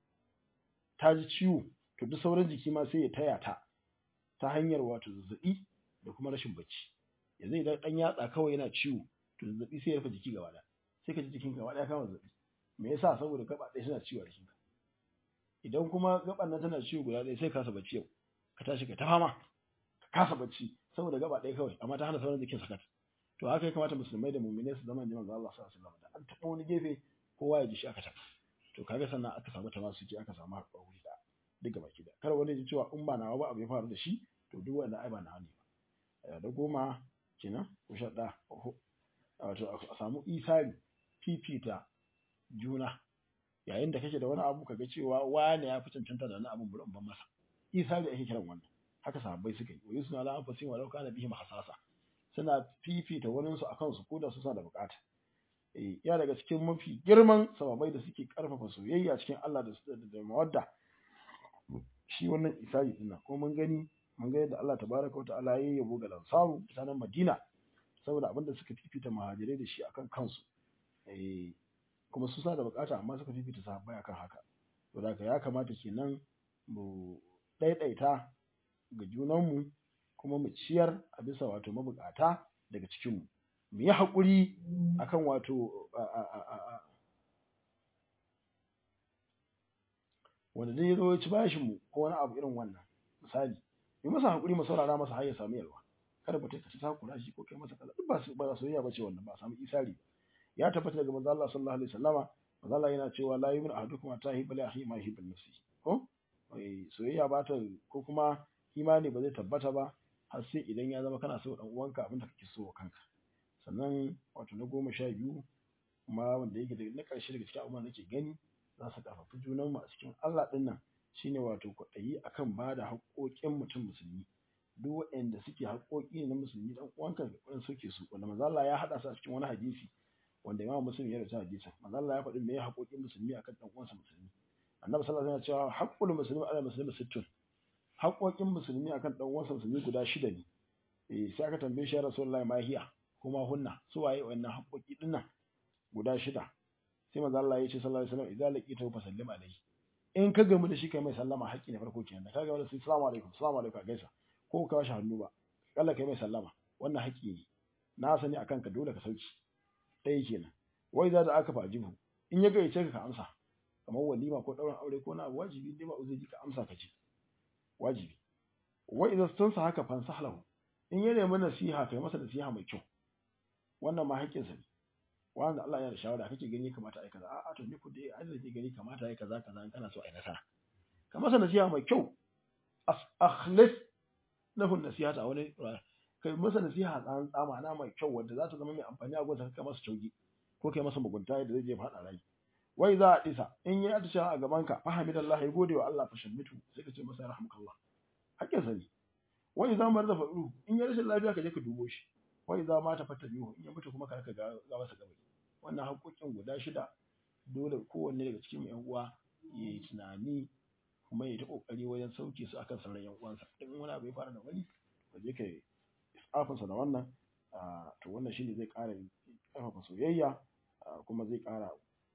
ta ji ciwo to duk sauran jiki ma sai ya taya ta ta hanyar wato zazzabi da kuma rashin bacci yanzu idan dan yatsa kawai yana ciwo to zazzabi sai ya rufe jiki gaba ɗaya sai ka ji jikin gaba ɗaya kama zazzabi me yasa saboda gaba ɗaya suna ciwo a jikinka idan kuma gaban nan tana ciwo guda ɗaya sai ka kasa bacci yau ka tashi ka ta fama ka kasa bacci saboda gaba ɗaya kawai amma ta hana sauran jikin sakat to haka ya kamata musulmai da mu'minai su zama jiman Allah sallallahu alaihi wasallam da an taɓa wani gefe kowa ya ji shi aka taɓa to kaga sannan aka samu tamasuki aka samu haɗuwa wuri da duk gaba ki da kar wani ji cewa in ba nawa ba abu ya faru da shi to duk wanda ai ba nawa ne ba da goma kenan ko sha ɗaya wato a samu isari fifita juna yayin da kake da wani abu kaga cewa wani ya fi cancanta da wani abu burin ban masa isari ake kiran wannan haka sahabbai suka yi wa yusna la anfusihim walau kana bihim hasasa suna fifita wani su akan su ko da su suna da bukata eh ya daga cikin mafi girman sababai da suke karfafa soyayya cikin Allah da da mawadda shi wannan isari din ko mun gani mun ga yadda Allah tabaraka wataala ya yabo ga lansaru mutanen Madina saboda abinda suka fifita muhajirai da shi akan kansu eh kuma su sa da bukata amma suka fifita sahabbai akan haka to da ya kamata kenan mu ɗaiɗaita ga junanmu kuma mu ciyar a bisa wato mabukata daga cikinmu mu yi haƙuri akan wato wanda dai ya zo ya ci bashin mu ko wani abu irin wannan misali mu masa haƙuri mu saurara masa har ya samu yalwa kada mutum ka ci takura shi ko kai masa kaza duk ba su ba soyayya bace wannan ba samu isari ya tabbata daga manzo Allah sallallahu alaihi wasallama manzo Allah yana cewa la yu'minu ahadukum hatta yuhibba li akhihi ma yuhibbu nafsi ko soyayya ba ta ko kuma imani ba zai tabbata ba har sai idan ya zama kana so dan uwanka abin da kake so wa kanka sannan wato na goma sha biyu kuma wanda yake na ƙarshe daga cikin abubuwan da nake gani za su ƙarfafi junan mu a cikin Allah ɗin nan shine wato kwaɗayi akan ba da haƙoƙin mutum musulmi duk waɗanda suke haƙoƙi na musulmi dan uwanka da ƙwarin soke su wanda manzo Allah ya haɗa su a cikin wani hadisi wanda Imam Muslim ya rubuta hadisin manzo Allah ya faɗi me haƙoƙin musulmi akan dan uwansa musulmi Annabi sallallahu alaihi wasallam ya ce haqqul muslimi ala muslimi sittun haƙoƙin musulmi akan dan uwansa musulmi guda shida ne eh sai aka tambaye shi ya Rasulullahi ma hiya kuma hunna su waye wannan haƙoƙi dinnan guda shida sai manzo Allah ya ce sallallahu alaihi wasallam idza laqita fa sallim alaihi in ka gamu da shi kai mai sallama haƙƙi ne farko kenan ka ga wani sai assalamu alaikum assalamu alaikum gaisa ko ka washe hannu ba kalla kai mai sallama wannan haƙƙi ne na sani akan ka dole ka sauki ɗaya kenan wai za da aka fajibu in ya gayyace ka ka amsa kamar walima ko ɗaurin aure ko na abu wajibi dai ba uzuri ka amsa ka ce wajibi wai idan sun sa haka fansa lahu in ya nemi nasiha kai masa nasiha mai kyau wannan ma haƙƙinsa ne wanda Allah ya da shawara kake gani kamata ai kaza a'a to ni ku dai Allah ke gani kamata ai kaza kaza in kana so ai nasara ka masa nasiha mai kyau akhlis lahu nasihata wani kai masa nasiha tsan tsama na mai kyau wanda za ta zama mai amfani a gonsa kai masa caugi ko kai masa mugunta yadda zai je faɗa rai wai za a isa in ya atisha a gaban ka fahimidallah ya gode wa Allah fa shammitu sai ka ce masa rahmukallah hakkin sa ne wai za mu da faɗu in ya rashin lafiya ka je ka dubo shi wai za ma ta fata biyu in ya mutu kuma ka ga ga masa gabari wannan haƙoƙin guda shida dole kowanne daga cikin yan uwa ya yi tunani kuma ya ta kokari wajen sauke su akan sauran yan uwansa in wani abu ya fara da wani ka je ka isafinsa da wannan to wannan shine zai ƙara ƙarfafa soyayya kuma zai ƙara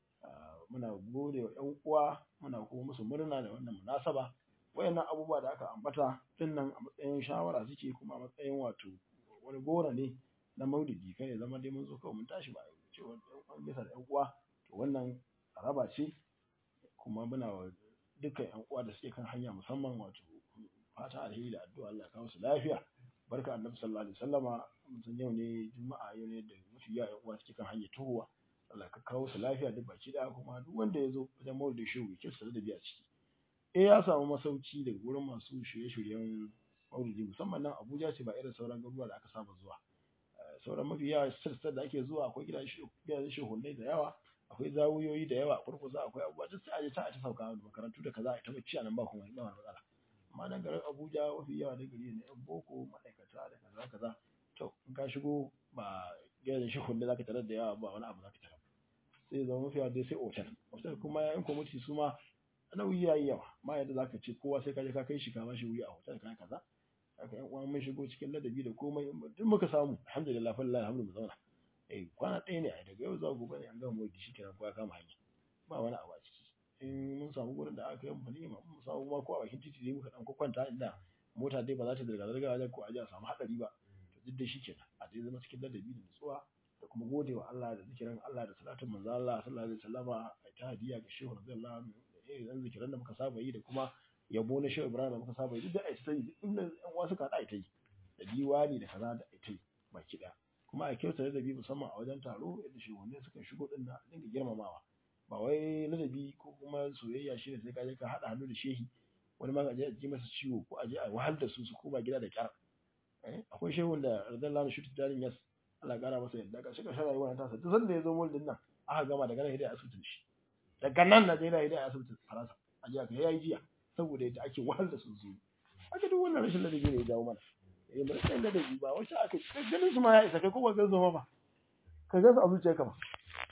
muna gode wa yan uwa muna kuma musu murna da wannan munasaba wayannan abubuwa da aka ambata din nan a matsayin shawara suke kuma a matsayin wato wani gora ne na maulidi kai ya zama dai mun zo kawai mun tashi ba cewa an bisa da yan uwa to wannan raba ce kuma muna wa dukkan yan uwa da suke kan hanya musamman wato fata alheri da addu'a Allah ya kawo su lafiya barka annabi sallallahu alaihi wasallama mun yau ne juma'a yau ne da mafi yawa yan uwa suke kan hanya tuhuwa Allah ka kawo su lafiya duk baki da kuma duk wanda ya zo wajen maulidi shehu ya kisa da biya ciki eh ya samu masauki daga wurin masu shirye-shiryen maulidi musamman nan Abuja ce ba irin sauran garuruwa da aka saba zuwa sauran mafi yawa sassa da ake zuwa akwai gidajen shehunai da yawa akwai zawuyoyi da yawa kurkusa akwai abubuwa duk sai a je ta a ci sauka da makarantu da kaza a ta bacci a nan ba kuma ba wani matsala amma nan garin Abuja mafi yawa da gari ne yan boko ma'aikata da kaza kaza to in ka shigo ba gidajen shehunai zaka tarar da yawa ba wani abu zaka tarar sai zama mafi yawa dai sai otal otal kuma yan kwamiti su ma nauyi yayi yawa ma yadda zaka ce kowa sai ka je ka kai shi ka bashi wuri a hotel ka kaza haka yan uwan mun shigo cikin ladabi da komai duk muka samu alhamdulillah fa lillahi alhamdu mu zauna eh kwana ɗaya ne ai daga yau zuwa gobe ne an gama mai shi kenan kowa kama hanya ba wani abu a ciki in mun samu gurin da aka yi mu ne mun samu ma ko a bakin titi ne muka dan kwanta inda mota dai ba za ta zirga zirga wajen ko a je a samu hadari ba to duk da shi kenan a dai zama cikin ladabi da nutsuwa da kuma gode wa Allah da zikirin Allah da salatin manzo Allah sallallahu alaihi wasallama a ta hadiya ga shehu radiyallahu anhu da irin zikiran da muka saba yi da kuma yabo na shehu Ibrahim da muka saba yi duk da ai ta yi inda yan wasu ka ai ta yi da diwani da kaza da ai ta yi baki daya kuma a kyauta ladabi musamman a wajen taro yadda shugabanni suka shigo din na dinga girmamawa ba wai ladabi ko kuma soyayya shine sai ka je ka hada hannu da shehi wani ma ka je a ji masa ciwo ko a je a wahal da su su koma gida da kyar akwai shehun da radiyallahu anhu shutu dalin yas Allah kara masa yadda ka shiga shara yawan tasa duk sanda ya zo mulkin nan aka gama daga nan hidaya asibitin shi daga nan Najeriya hidaya asibitin Faransa a jiya ka yayi jiya saboda yadda ake wahal da su su aka duk wannan rashin ladabi ne ya jawo mana eh mun san ladabi ba wacce aka ganin su ma ya isa kai ko ba ga zama ba ka ga su a zuciyarka ba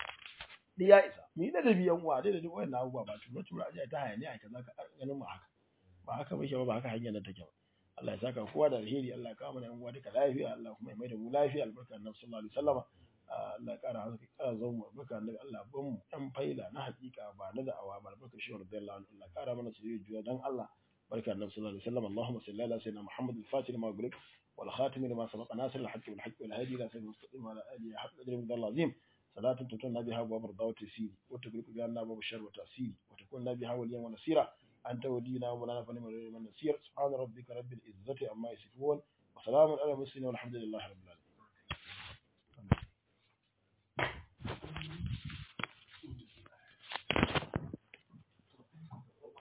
da ya isa mu yi ladabi yan uwa dai da duk wannan abubuwa ba tura tura aje ta hayani a kaza ka ganin mu haka ba haka ba ba ba haka hanyar nan take ba Allah ya saka kowa da alheri Allah ya kawo mana yan uwa duka lafiya Allah kuma ya mai da mu lafiya albarka annabi sallallahu alaihi wasallam Allah ya kara haka kara zama mu baka annabi Allah ban mu dan faila na hakika ba na da'awa ba baka shi radiyallahu anhu Allah kara mana soyayya juya dan Allah barka annabi sallallahu alaihi wasallam Allahumma salli ala sayyidina Muhammad al-Fatih lima ughliq wal khatim lima sabaqa nasir al-haqq bil haqq wal hadi ila sayyidina mustaqim ala alihi haqq qadri min al-azim صلاة تتنا بها باب رضا وتسير وتغلق بها باب الشر وتأثير وتكون بها وليا ونصيرا أنت ولينا ومولانا فنعم النصير سبحان ربك رب العزة عما يصفون وسلام على المرسلين والحمد لله رب العالمين